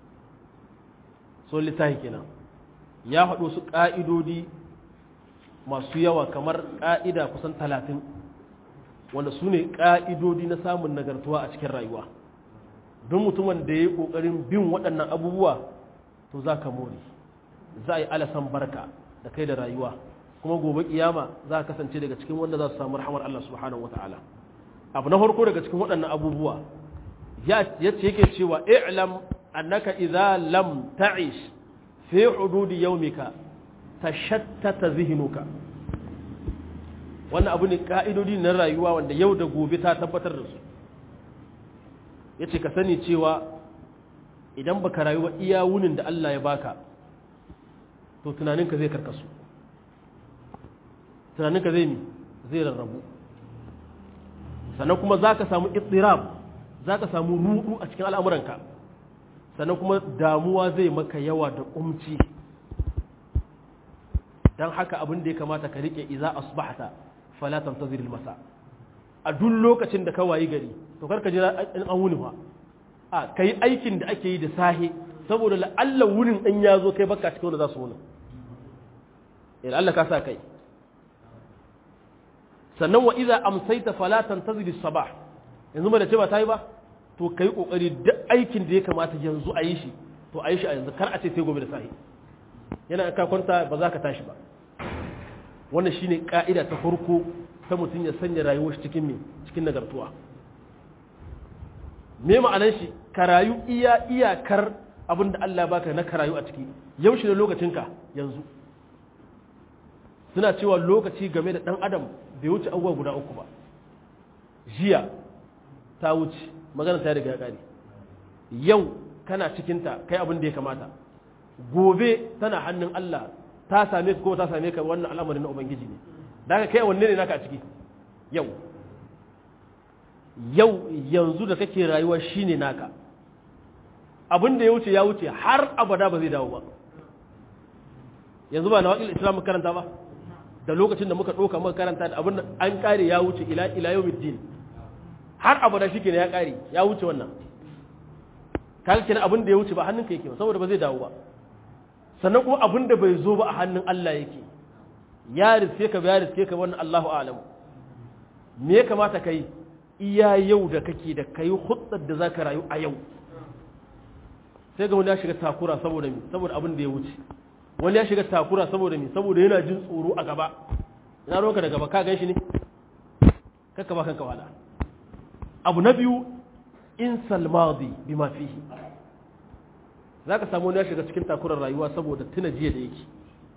so littafi kenan ya haɗo su ƙa'idodi masu yawa kamar ƙa'ida kusan talatin wanda su ne ƙa'idodi na samun nagartuwa a cikin rayuwa don mutumin da ya yi ƙoƙarin bin waɗannan abubuwa to za ka more za a yi alasan barka da kai da rayuwa kuma gobe kiyama za ka kasance daga cikin wanda za su samu rahamar Allah subhanahu wa ta'ala abu na farko daga cikin waɗannan abubuwa ya ce yake cewa i'lam annaka idza lam ta'ish fi hududi yawmika tashattata zihnuka wannan abu ne ka'idodi na rayuwa wanda yau da gobe ta tabbatar da su yace ka sani cewa idan baka rayu ba iya wunin da Allah ya baka to tunaninka zai karkasu tunaninka zai mi zai rarrabu sannan kuma za ka samu ittirab za ka samu rudu a cikin al'amuranka sannan kuma damuwa zai maka yawa da umci don haka abin da ya kamata ka riƙe iza asbahta falatan ta zirin masa a duk lokacin da ka wayi gari to karka jira in an wuni ba a ka yi aikin da ake yi da sahe saboda la'alla wunin ɗan ya zo kai baka cikin wanda za su wuni ila Allah ka sa kai sannan wa iza amsaita fala tantazir sabah yanzu ba da ce ba ta yi ba to kai kokari duk aikin da ya kamata yanzu a yi shi to a yi shi a yanzu kar a ce sai gobe da sahi yana ka kwanta ba za ka tashi ba wannan shine ka'ida ta farko ta mutum ya sanya rayuwar shi cikin me cikin nagartuwa me ma'anar shi ka rayu iya iyakar abin da Allah baka na ka rayu a ciki yau shi ne lokacinka yanzu suna cewa lokaci game da ɗan adam bai wuce abubuwa guda uku ba jiya ta wuce magana ta riga ya ƙare yau kana cikinta kai abin da ya kamata gobe tana hannun Allah ta same ka ko ta same ka wannan al'amarin na ubangiji ne da kai wanne ne naka a ciki yau yau yanzu da kake rayuwa shine naka abin da ya wuce ya wuce har abada ba zai dawo ba yanzu ba na waƙil islam karanta ba da lokacin da muka ɗauka muka karanta da abin da an ƙare ya wuce ila ila yau middin har abada shi kenan ya ƙare ya wuce wannan kaga kenan abin da ya wuce ba hannunka yake ba saboda ba zai dawo ba sannan kuma abin da bai zo ba a hannun Allah yake ya riske ka ya riske ka wannan Allahu a'lam me ya kamata kai iya yau da kake da kai hutsar da zaka rayu a yau sai ga wani ya shiga takura saboda mi saboda abin da ya wuce wani ya shiga takura saboda mi saboda yana jin tsoro a gaba ina roka da gaba ka gan shi ne kakka ba kanka wala abu na biyu in salmadi bi ma fihi za ka samu wani ya shiga cikin takurar rayuwa saboda tuna jiya da yake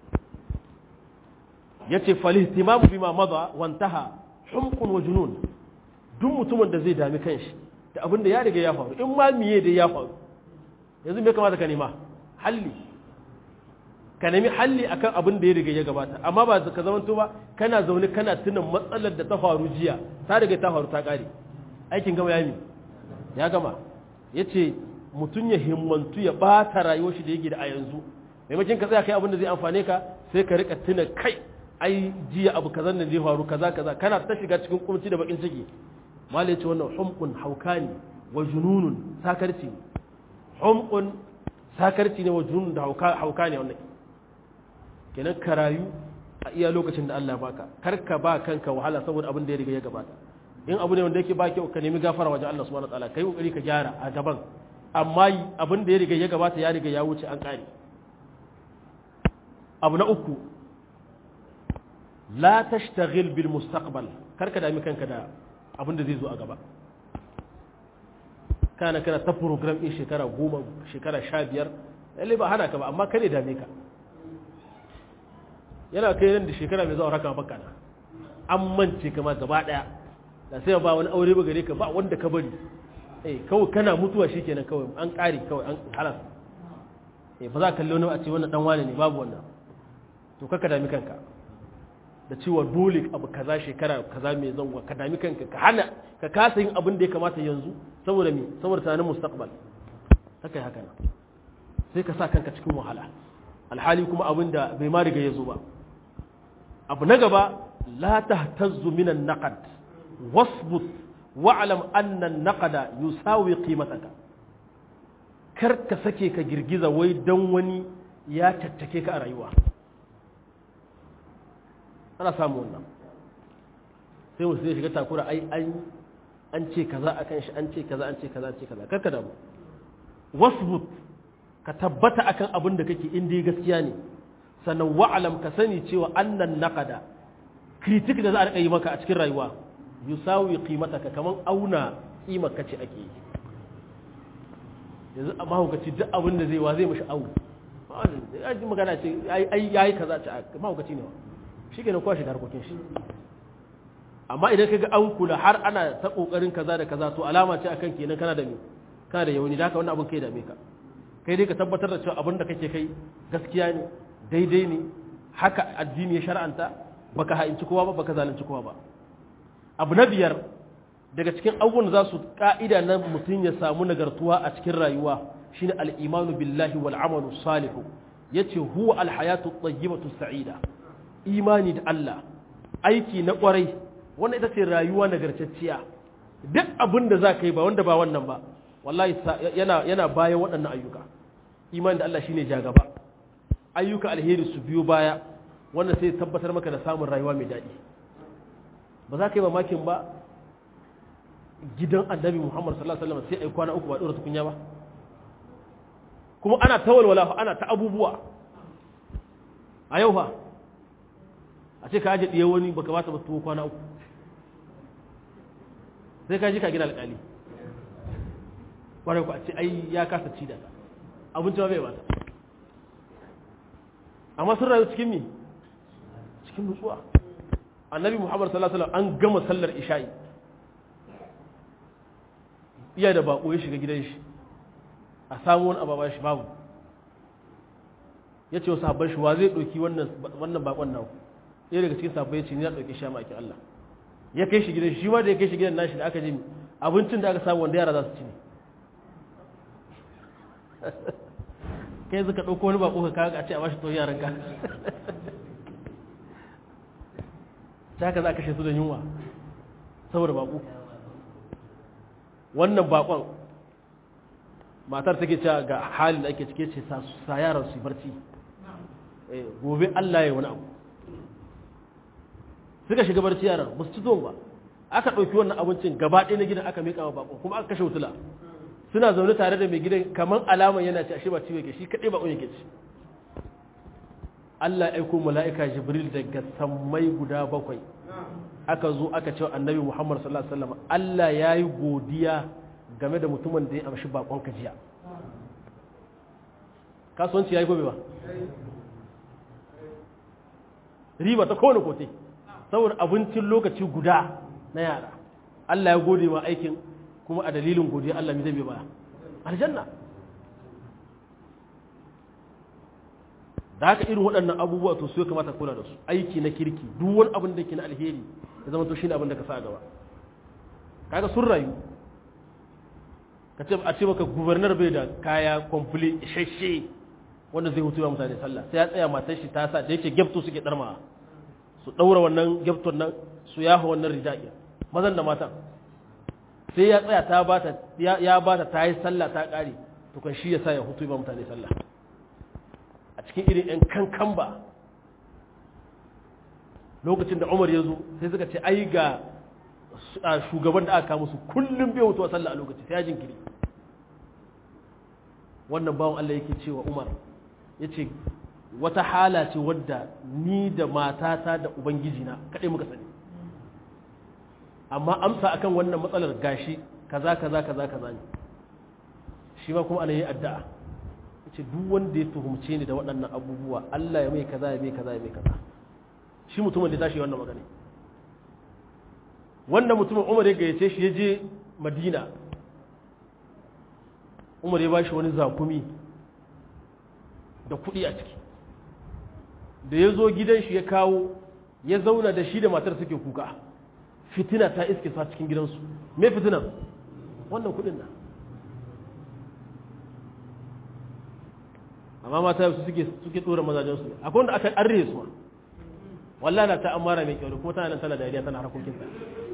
ya ce falihtimamu bima maza wantaha humkun wa junun duk mutumin da zai dami kanshi da abin da ya riga ya faru in ma miye da ya faru yanzu me kamata ka nema halli ka nemi halli akan abin da ya riga ya gabata amma ba ka zamanto ba kana zaune kana tunan matsalar da ta faru jiya ta riga ta faru ta kare aikin gama ya mi ya gama ya ce mutum ya himmantu ya bata rayuwar shi da yake da a yanzu maimakon ka tsaya kai abin da zai amfane ka sai ka rika tuna kai ai jiya abu kaza da zai faru kaza kaza kana ta shiga cikin kunci da bakin ciki mala ya ce wannan humqun haukani wa jununun sakarci humqun sakarci ne wa jununun da hauka ne wannan kenan ka rayu a iya lokacin da Allah baka kar ka ba kanka wahala saboda abin da ya riga ya gabata in abu ne wanda yake ba kyau ka nemi gafara wajen Allah subhanahu wataala kai kokari ka gyara a gaban amma abin da ya riga ya gabata ya riga ya wuce an kare abu na uku la tashtaghil bil mustaqbal kar ka dami kanka da abin da zai zo a gaba kana kana ta program din shekara goma shekara sha biyar lalle ba hana ka ba amma kare dame ka yana kai nan da shekara mai zuwa raka baka na an mance kama gaba daya da sai ba wani aure ba gare ka ba wanda ka bari eh kawai kana mutuwa shikenan kawai an kare kawai an halas eh ba za ka kalli wani a ce wannan dan wane ne babu wannan to kaka dami kanka da cewa dole abu kaza shekara kaza mai zango ka dami kanka ka hana ka kasa yin abin da ya kamata yanzu saboda me saboda tunanin mustaqbal haka haka sai ka sa kanka cikin wahala alhali kuma abin da bai ma riga ya zo ba abu na gaba la tahtazzu min an-naqd wasbut wa'lam anna an-naqda yusawi qimataka kar ka sake ka girgiza wai dan wani ya tattake ka a rayuwa ana samu wannan sai mutum zai shiga takura ai an an ce kaza akan shi an ce kaza an ce kaza an ce kaza karka damu wasbut ka tabbata akan abin da kake in dai gaskiya ne sannan wa'alam ka sani cewa annan naqada kritik da za a rika yi maka a cikin rayuwa yusawi qimataka kaman auna kimar kace ake yi yanzu amma hukaci duk abin da zai wa zai mishi awu ai magana ce ai yayi kaza ce amma hukaci ne shi ke na kwashe da harkokin shi amma idan ka ga an kula har ana ta kokarin kaza da kaza to alama ce akan kenan kana da me kana da yawani da haka wannan abin kai dame ka kai dai ka tabbatar da cewa abin da kake kai gaskiya ne daidai ne haka addini ya shar'anta baka ha'inci kowa ba baka zalunci kowa ba abu na biyar daga cikin abubuwan da za su ka'ida na mutum ya samu nagartuwa a cikin rayuwa shine al-imanu billahi wal amalu salihu yace huwa al-hayatu at-tayyibatu sa'ida imani da Allah aiki na kwarai wannan ita ce rayuwa nagartacciya duk abin da za ka yi ba wanda ba wannan ba wallahi yana yana bayan waɗannan ayyuka imani da Allah shine jagaba ayyuka alheri su biyo baya wannan sai tabbatar maka da samun rayuwa mai daɗi ba za ka yi mamakin ba gidan annabi Muhammad sallallahu alaihi wasallam sai ai kwana uku ba dora tukunya ba kuma ana ta walwala ana ta abubuwa a yau fa a ce ka aje ɗiye wani baka ba ta ba tuwo kwana uku sai ka ji ka gina alƙali kwarai ku a ce ai ya kasa ci da ta abinci ba bai ba ta amma sun rayu cikin mi cikin nutsuwa annabi muhammad sallallahu alaihi wasallam an gama sallar isha'i iya da bako ya shiga gidan shi a samu wani ababa shi babu ya ce wasu habban shi wa zai ɗauki wannan bakon naku ɗaya daga cikin sabbai ce ni na ɗauki sha maki Allah ya kai shi gidan shi ma da ya kai shi gidan nashi da aka je abincin da aka samu wanda yara za su ci ne kai zaka ɗauko wani bako ka kawo a ce a bashi to yaran ka ta ka za a kashe su da yunwa saboda bako wannan bakon matar take cewa ga halin da ake cike ce sa yaran su barci gobe Allah ya wani abu suka shiga barci yaran ba su ci ba aka ɗauki wannan abincin gaba ɗaya na gidan aka miƙa wa bako kuma aka kashe wutula suna zaune tare da mai gidan kamar alaman yana ci ashe ba ciwo ke shi kaɗai ba ke ci Allah aiko mala'ika Jibril daga sammai guda bakwai aka zo aka ce annabi Muhammad sallallahu alaihi wasallam Allah ya yi godiya game da mutumin da ya amshi bakon jiya kasuwanci ya yi gobe ba riba ta kowane kote saboda abincin lokaci guda na yara Allah ya gode ma aikin kuma a dalilin godiya Allah mi zai baya aljanna da haka irin waɗannan abubuwa to su ya kamata kula da su aiki na kirki duk wani abin da ke na alheri ya zama to shine abin da ka sa gaba kaga sun rayu ka ce a ce maka gubernar bai da kaya kwamfuli isasshe wanda zai hutu mutane sallah sai ya tsaya matar shi ta sa da yake gyafto suke darma su daura wannan gyafton nan su yafa wannan rijaƙin mazan da matan sai ya tsaya ta bata ya bata ta yi sallah ta ƙare to kan shi ya sa ya hutu ba mutane sallah a cikin irin yan kankan ba lokacin da umar ya zo sai suka ce ai ga shugaban da aka musu kullum bai hutuwa sallah a lokaci sai ya jinkiri wannan bawan Allah yake cewa umar ya ce wata hala ce wadda ni da matata da ubangijina kaɗai muka sani amma amsa akan wannan matsalar gashi kaza kaza kaza kaza ne shi ma kuma ana yi addu'a yace duk wanda ya tuhumce ni da waɗannan abubuwa Allah ya mai kaza ya mai kaza ya mai kaza shi mutumin da tashi wannan magana wannan mutumin Umar ya gayyace shi ya je Madina Umar ya bashi wani zakumi da kuɗi a ciki da ya zo gidan shi ya kawo ya zauna da shi da matar suke kuka fitina ta iske sa cikin gidansu me fitinan wannan kudin nan amma mata su suke suke dora mazajen su akwai wanda aka arre su wallahi na ta amara mai kyau kuma tana nan tana dariya tana harkokin ta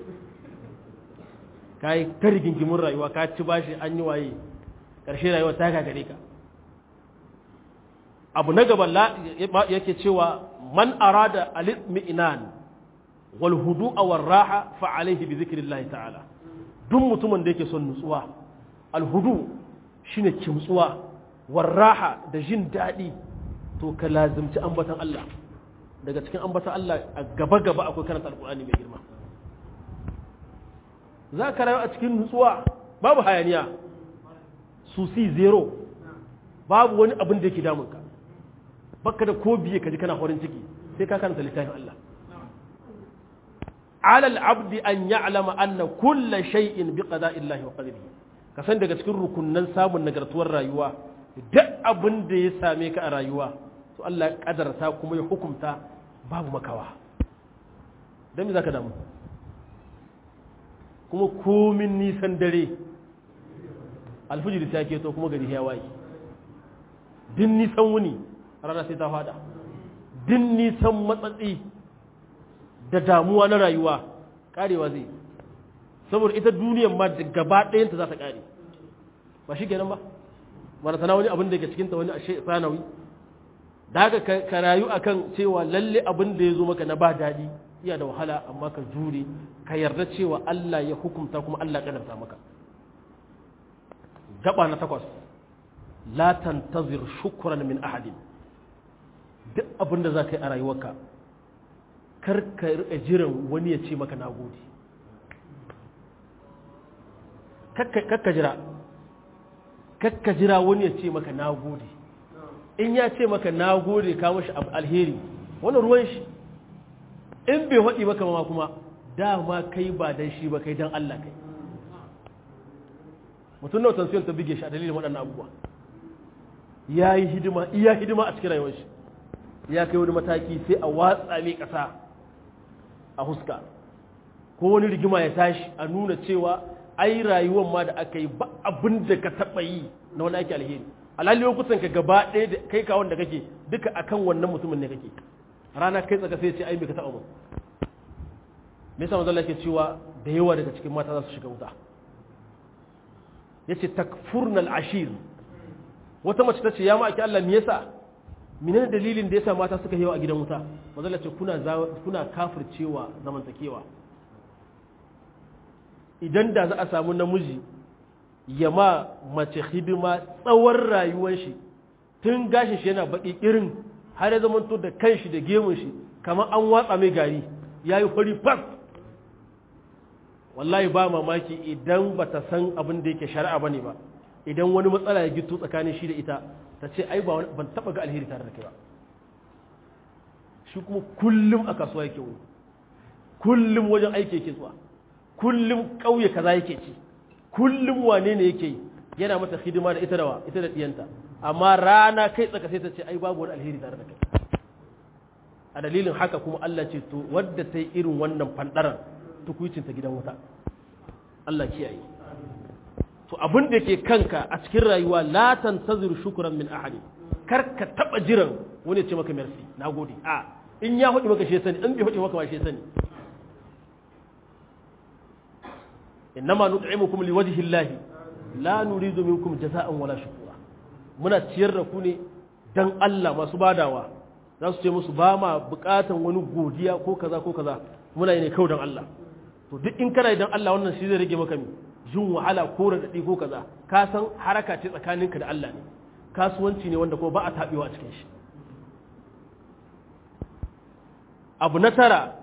kai ta rigingimin rayuwa ka ci bashi an yi waye karshe rayuwa ta gagare ka abu na gaba yake cewa man arada al-mi'nan wal hudu'a war raha fa alayhi bi zikrillah ta'ala duk mutumin da yake son nutsuwa al hudu shine kimtsuwa war raha da jin dadi to ka lazimci ambatan Allah daga cikin ambatan Allah a gaba gaba akwai karanta alqur'ani mai girma za ka rayu a cikin nutsuwa babu hayaniya susi zero babu wani abin da yake damunka baka da ko biye ka ji kana farin ciki sai ka karanta littafin Allah ala al-abdi an ya'lama anna kulla shay'in bi qada'illahi wa qadarihi ka san daga cikin rukunnan samun nagartuwar rayuwa duk abin da ya same ka a rayuwa to Allah ya kadarta kuma ya hukunta babu makawa dan me zaka damu kuma komin nisan dare alfijiri ta keto kuma gari ya waye din nisan wuni rana sai ta fada din nisan matsatsi da damuwa na rayuwa karewa zai saboda ita duniyan ma da gaba ɗayanta za ta kare ba shi kenan ba wani sana wani abin da ke cikinta wani ashe sanawi da haka ka rayu akan cewa lalle abin da ya zo maka na ba daɗi iya da wahala amma ka jure ka yarda cewa Allah ya hukunta kuma Allah ya kadarta maka gaba na takwas la tantazir shukran min ahadin duk abin da za ka yi a rayuwarka kar ka riƙa jiran wani ya ce maka nagode kakka jira kakka jira wani ya ce maka nagode in ya ce maka nagode ka mashi alheri wani ruwan shi in bai haɗi maka ma kuma dama kai ba dan shi ba kai dan Allah kai mutum nawa tansiyon ta bige shi a dalilin waɗannan abubuwa ya yi hidima iya hidima a cikin rayuwar shi ya kai wani mataki sai a watsa mai ƙasa a huska ko wani rigima ya tashi a nuna cewa ai rayuwar ma da aka yi ba abin da ka taɓa yi na wani ake alheri alhali lokutan ka gaba ɗaya da kai kawon da kake duka akan wannan mutumin ne kake rana kai tsaka sai ce ai me ka taɓa mun me yasa manzon ke cewa da yawa daga cikin mata za su shiga wuta yace takfurnal ashir wata mace ta ce ya ma'aiki Allah me yasa menene dalilin da yasa mata suka yawa a gidan wuta mazalla ce kuna kuna kafircewa zamantakewa idan da za a samu namiji ya ma mace hidima tsawon rayuwar shi tun gashin shi yana baki irin har ya zamanto da kanshi da gemun shi kamar an watsa mai gari ya yi fari fas wallahi ba mamaki idan ba ta san abin da yake shari'a ba ne ba idan wani matsala ya gito tsakanin shi da ita ta ce ai ban taba ga alheri tare da kai ba shi kuma kullum a kasuwa yake wuni kullum wajen aiki yake zuwa kullum ƙauye kaza yake ci kullum wane ne yake yi yana mata hidima da ita dawa ita da diyanta amma rana kai tsaka sai ta ce ai babu wani alheri tare da kai a dalilin haka kuma Allah ce to wadda ta yi irin wannan fandaran tukuicinta gidan wuta Allah kiyaye to abin da ke kanka a cikin rayuwa la tantaziru shukran min ahadi kar ka taba jiran wani ya ce maka merci nagode a in ya hudi maka shi sani in bai hudi maka ba shi sani innama nut'imukum liwajhi Allah la nuridu minkum jaza'an wala shukura muna ciyar da ku ne dan Allah masu badawa za su ce musu ba ma bukatan wani godiya ko kaza ko kaza muna yi ne kawai dan Allah to duk in kana idan Allah wannan shi zai rage maka mi jin wahala ko radadi ko kaza ka san haraka ce tsakaninka da Allah ne kasuwanci ne wanda ko ba a tabewa a cikin shi abu na tara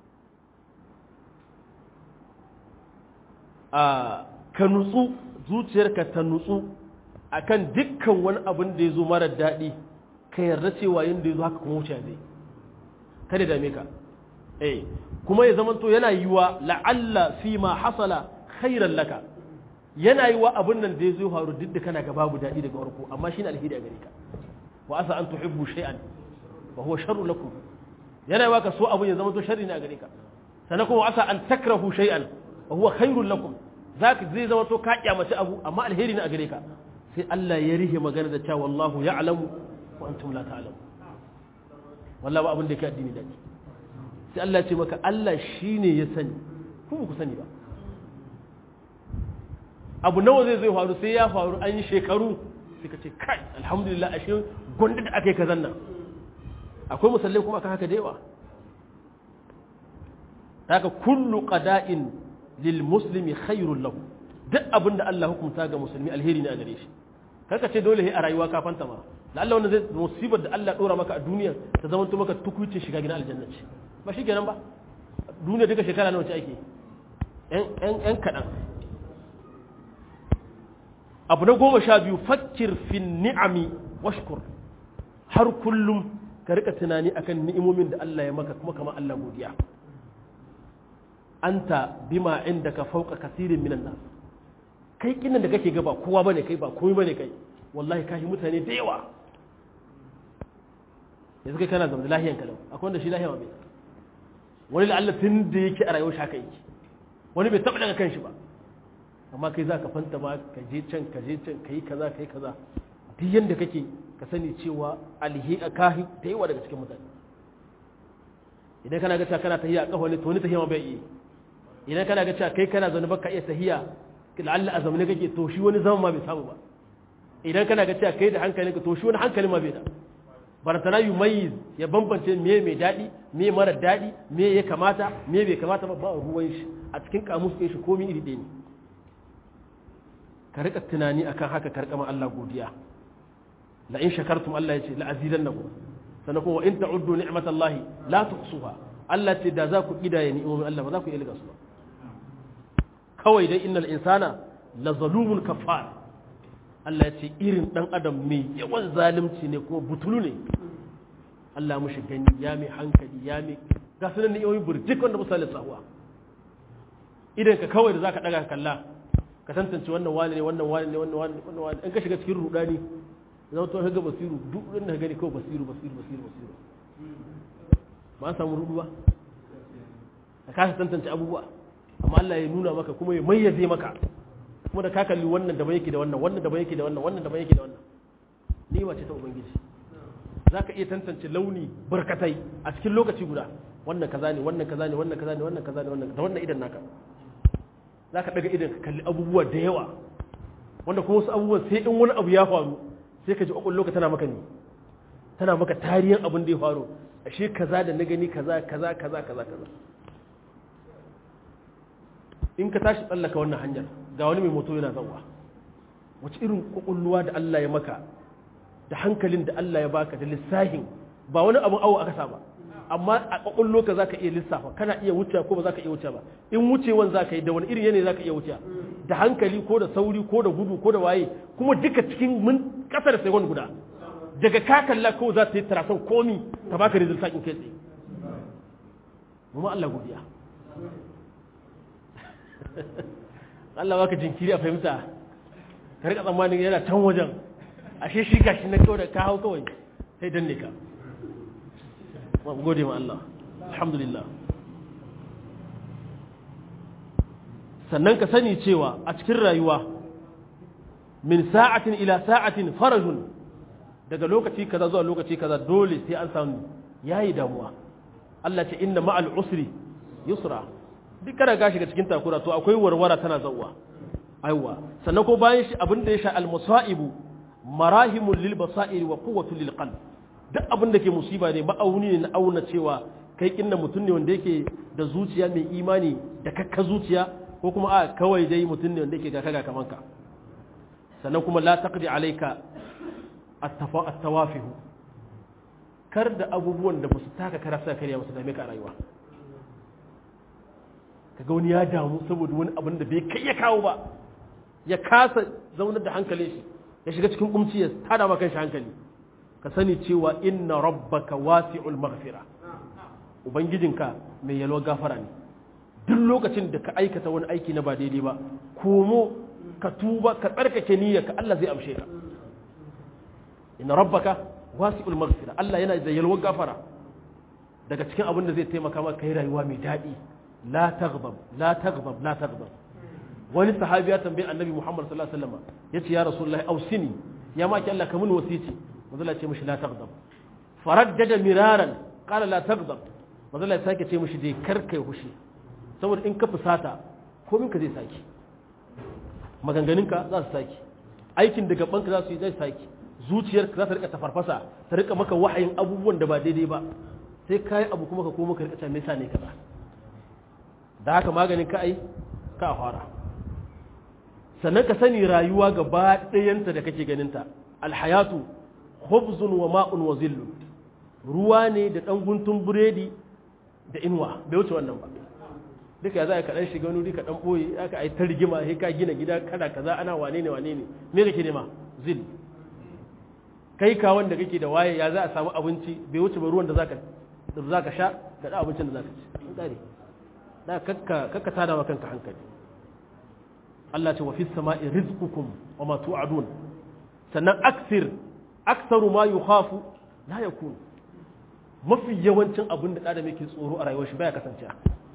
a ka nutsu zuciyarka ta nutsu akan dukkan wani abin da ya zo mara daɗi ka yarda cewa yadda ya zo haka kuma wuce zai kada dame ka eh kuma ya zamanto yana yiwa la'alla fi ma hasala khairan laka yana yiwa abin nan da ya zo faru duk da kana ga babu daɗi daga farko amma shine alheri a gare ka wa asa an tuhibbu shay'an wa huwa sharru lakum yana yiwa ka so abin ya zamanto sharri ne a gare ka sannan kuma asa an takrahu shay'an wa huwa khairul lakum zaka zai zamanto ka kyamaci abu amma alheri ne a gare ka sai Allah ya rihe magana da cewa wallahu ya'lamu wa antum la ta'lamu wallahi ba abin da yake addini daɗi sai Allah ce maka Allah shi ne ya sani ku ku sani ba abu nawa zai zai faru sai ya faru an yi shekaru sai ka ce kai alhamdulillah ashe gwanda da aka yi kazan nan akwai musallai kuma aka haka da yawa haka kullu qada'in lil muslimi khairul lahu duk abinda Allah hukunta ga musulmi alheri ne a gare shi kaka ce dole a rayuwa ka fanta ma Allah wannan zai musibar da Allah dora maka a duniya ta zama maka tukuicin shiga gidan aljanna ce ba shi kenan ba duniya duka shekara nawa ce ake yan kaɗan abu na goma sha biyu fakir fin ni'ami washkur har kullum ka rika tunani akan ni'imomin da Allah ya maka kuma kamar Allah godiya anta bima inda ka fauka kasirin minan nas kai kinan da kake gaba kowa bane kai ba komai bane kai wallahi kashi mutane da yawa yanzu kai kana zama lahiyan kalau akwai wanda shi lahiya ma bai wani la'alla tun da yake a rayuwar shaka yake wani bai taɓa daga kanshi ba amma kai za ka fanta ma ka je can ka je can ka yi kaza ka yi kaza duk yanda kake ka sani cewa alhi a kahi da yawa daga cikin mutane idan kana ga cewa kana tahiya a kafa ne to wani tahiya ma bai iya idan kana ga cewa kai kana zaune baka iya tahiya la'alla a zamane kake to shi wani zama ma bai samu ba idan kana ga cewa kai da hankali ka to shi wani hankali ma bai da barantana yi mai ya bambance me mai daɗi me mara daɗi me ya kamata me bai kamata ba ba ruwan shi a cikin kamus ɗin shi komi iri ɗaya ne ka rika tunani akan haka ka rika ma Allah godiya la in shakartum Allah ya ce la azidannakum sannan kuma in ta'uddu ni'matallahi la tuhsuha Allah ce da za ku kidaya ni'imomin Allah ba za ku iya liga su ba kawai dai innal insana la zalumun kafar Allah ya ce irin ɗan adam mai yawan zalunci ne kuma butulu ne Allah mushi gani ya mai hankali ya mai ga sunan ne yawon burjik wanda misali sahuwa idan ka kawai da za ka ɗaga kalla ka tantance wannan wani ne wannan wani ne wannan wani wannan wani in ka shiga cikin rudani zama to ga basiru duk inda ka gani kawai basiru basiru basiru basiru ba an samu rudu ba ka kasa tantance abubuwa amma Allah ya nuna maka kuma ya mayyaze maka kuma da ka kalli wannan daban yake da wannan wannan daban yake da wannan wannan daban yake da wannan ni wace ta ubangiji za ka iya tantance launi barkatai a cikin lokaci guda wannan kaza ne wannan kaza ne wannan kaza ne wannan kaza ne wannan da wannan idan naka za ka daga idan ka kalli abubuwa da yawa wanda kuma wasu abubuwan sai in wani abu ya faru sai ka ji kwakwallo ka tana maka ne tana maka tarihin abin da ya faru ashe kaza da na gani kaza kaza kaza kaza kaza in ka tashi tsallaka wannan hanyar ga wani mai moto yana zauwa wace irin kwakwalwa da Allah ya maka da hankalin da Allah ya baka da lissahin ba wani abin awo aka sa ba amma a kwakwallo ka zaka iya lissafa kana iya wuce ko ba zaka iya wuce ba in wucewan zaka yi da wani irin yanayi zaka iya wuce da hankali ko da sauri ko da gudu ko da waye kuma duka cikin mun kasar sai wani guda daga ka kalla ko za ta yi tarasan komi ta baka result in kai tsaye mu Allah godiya Allah baka jinkiri a fahimta ka rika tsammanin yana can wajen ashe shi gashi na kawai da ka hau kawai sai danne ka gode ma Allah alhamdulillah sannan ka sani cewa a cikin rayuwa min sa'atin ila sa'atin farajun daga lokaci kaza zuwa lokaci kaza dole sai an samu yayi damuwa Allah ce inna ma'al usri yusra duk kana gashi ga cikin takura to akwai warwara tana zawwa aiwa sannan ko bayan shi abin da ya sha al-musaibu marahimul lil basair wa quwwatul lil qalb duk abin da ke musiba ne ma'auni ne na auna cewa kai kinna mutum ne wanda yake da zuciya mai imani da kakka zuciya ko kuma a kawai dai mutum ne wanda yake ga kaga kaman ka sannan kuma la taqdi alayka at-tawafihu kar da abubuwan da basu taka karasa kariya basu dame ka a rayuwa kaga wani ya damu saboda wani abin da bai kai ya kawo ba ya kasa zaunar da hankalin shi ya shiga cikin kumci ya tada maka shi hankali ka sani cewa inna rabbaka wasi'ul maghfira ubangijinka mai yalwa gafara ne duk lokacin da ka aikata wani aiki na ba daidai ba komo ka tuba ka tsarkake niyyarka Allah zai amshe ka inna rabbaka wasi'ul maghfira Allah yana da yalwa gafara daga cikin abin da zai taimaka maka kai rayuwa mai daɗi la taghdab la taghdab la taghdab wani sahabi ya tambayi annabi Muhammad sallallahu alaihi wasallam yace ya rasulullahi ausini ya maki Allah ka mun wasici manzo ce mishi la taghdab faraddada miraran qala la taghdab manzo ya sake ce mishi dai kar kai hushi saboda in ka fusata komin ka zai saki maganganunka za su saki aikin da gabanka za su yi zai saki zuciyarka za ta rika tafarfasa ta rika maka wahayin abubuwan da ba daidai ba sai kai abu kuma ka koma ka rika ta me yasa ne kaza da haka maganin ka ai ka fara sannan ka sani rayuwa gaba ɗayanta da kake ganinta alhayatu khubzun wa ma'un wa zillun ruwa ne da ɗan guntun buredi da inuwa bai wuce wannan ba duka ya za ka ɗan shiga wani ka ɗan ɓoye aka ai ta rigima sai ka gina gida kada kaza ana wane ne wane ne me kake nema zil kai ka wanda kake da waye ya za a samu abinci bai wuce ba ruwan da zaka da zaka sha da da abincin da zaka ci tsare da kakka kakka tada wa kanka hankali Allah ce wa fi sama'i rizqukum wa ma tu'adun sannan aksir aksaru ma yukhafu la yakun mafi yawancin abin da adam yake tsoro a rayuwar shi baya kasance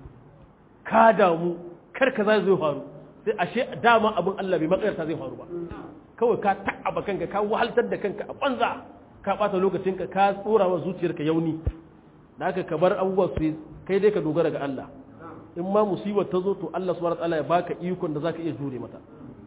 ka damu kar ka zai faru sai ashe dama abin Allah bai makarta zai faru ba kawai ka ta'aba kanka ka wahaltar da kanka a banza ka bata lokacinka ka tsora wa zuciyarka yauni da haka ka bar abubuwa su kai dai ka dogara ga Allah in ma musibar ta zo to Allah subhanahu wataala ya baka ikon da zaka iya jure mata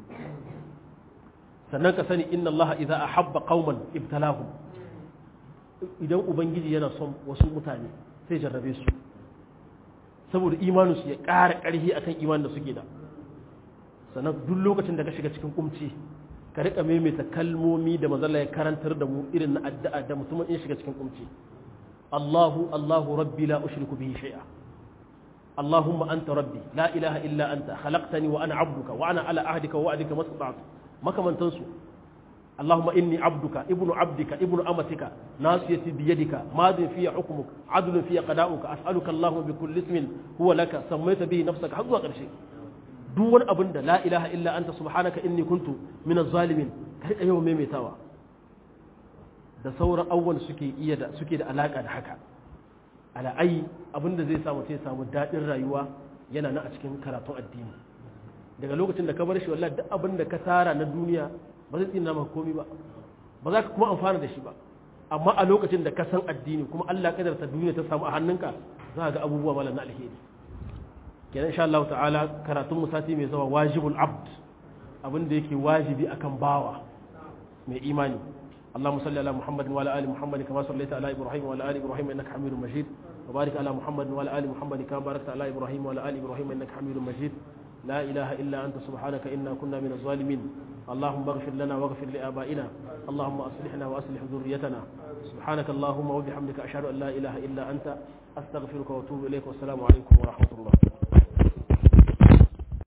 sannan ka sani inna Allah idza ahabba qauman ibtalahum idan ubangiji yana son wasu mutane sai jarrabe su saboda imanin su ya ƙara ƙarfi akan imanin da suke da sannan duk lokacin da ka shiga cikin kumci ka rika maimaita kalmomi da mazalla ya karantar da mu irin na addu'a da mutumin in shiga cikin kumci Allahu Allahu rabbi la ushriku bihi shay'a اللهم أنت ربي لا إله إلا أنت خلقتني وأنا عبدك وأنا على عهدك ووعدك ما استطعت ما كمان تنسوا اللهم إني عبدك ابن عبدك ابن أمتك ناصيتي بيدك ماض في حكمك عدل في قضاؤك أسألك اللهم بكل اسم هو لك سميت به نفسك حق قرشي دون أبن لا إله إلا أنت سبحانك إني كنت من الظالمين كيف يوم ميميتاوا da sauran awwal suke iya da suke da alaka da haka ala'ai abinda zai samu sai samu daɗin rayuwa yana na a cikin karatun addini daga lokacin da ka bar shi wallahi duk abin da ka tara na duniya ba zai tsina maka komi ba ba za ka kuma amfana da shi ba amma a lokacin da ka san addini kuma Allah kadarta duniya ta samu a hannunka za ga abubuwa malam na alheri kenan insha Allah ta'ala karatun mu sati mai zawa wajibul abd abin da yake wajibi akan bawa mai imani اللهم صل على محمد وعلى ال محمد كما صليت على ابراهيم وعلى ال ابراهيم انك حميد مجيد وبارك على محمد وعلى ال محمد كما باركت على ابراهيم وعلى ال ابراهيم انك حميد مجيد لا اله الا انت سبحانك انا كنا من الظالمين اللهم اغفر لنا واغفر لآبائنا اللهم أصلحنا وأصلح ذريتنا سبحانك اللهم وبحمدك أشهد أن لا إله إلا أنت أستغفرك وأتوب إليك والسلام عليكم ورحمة الله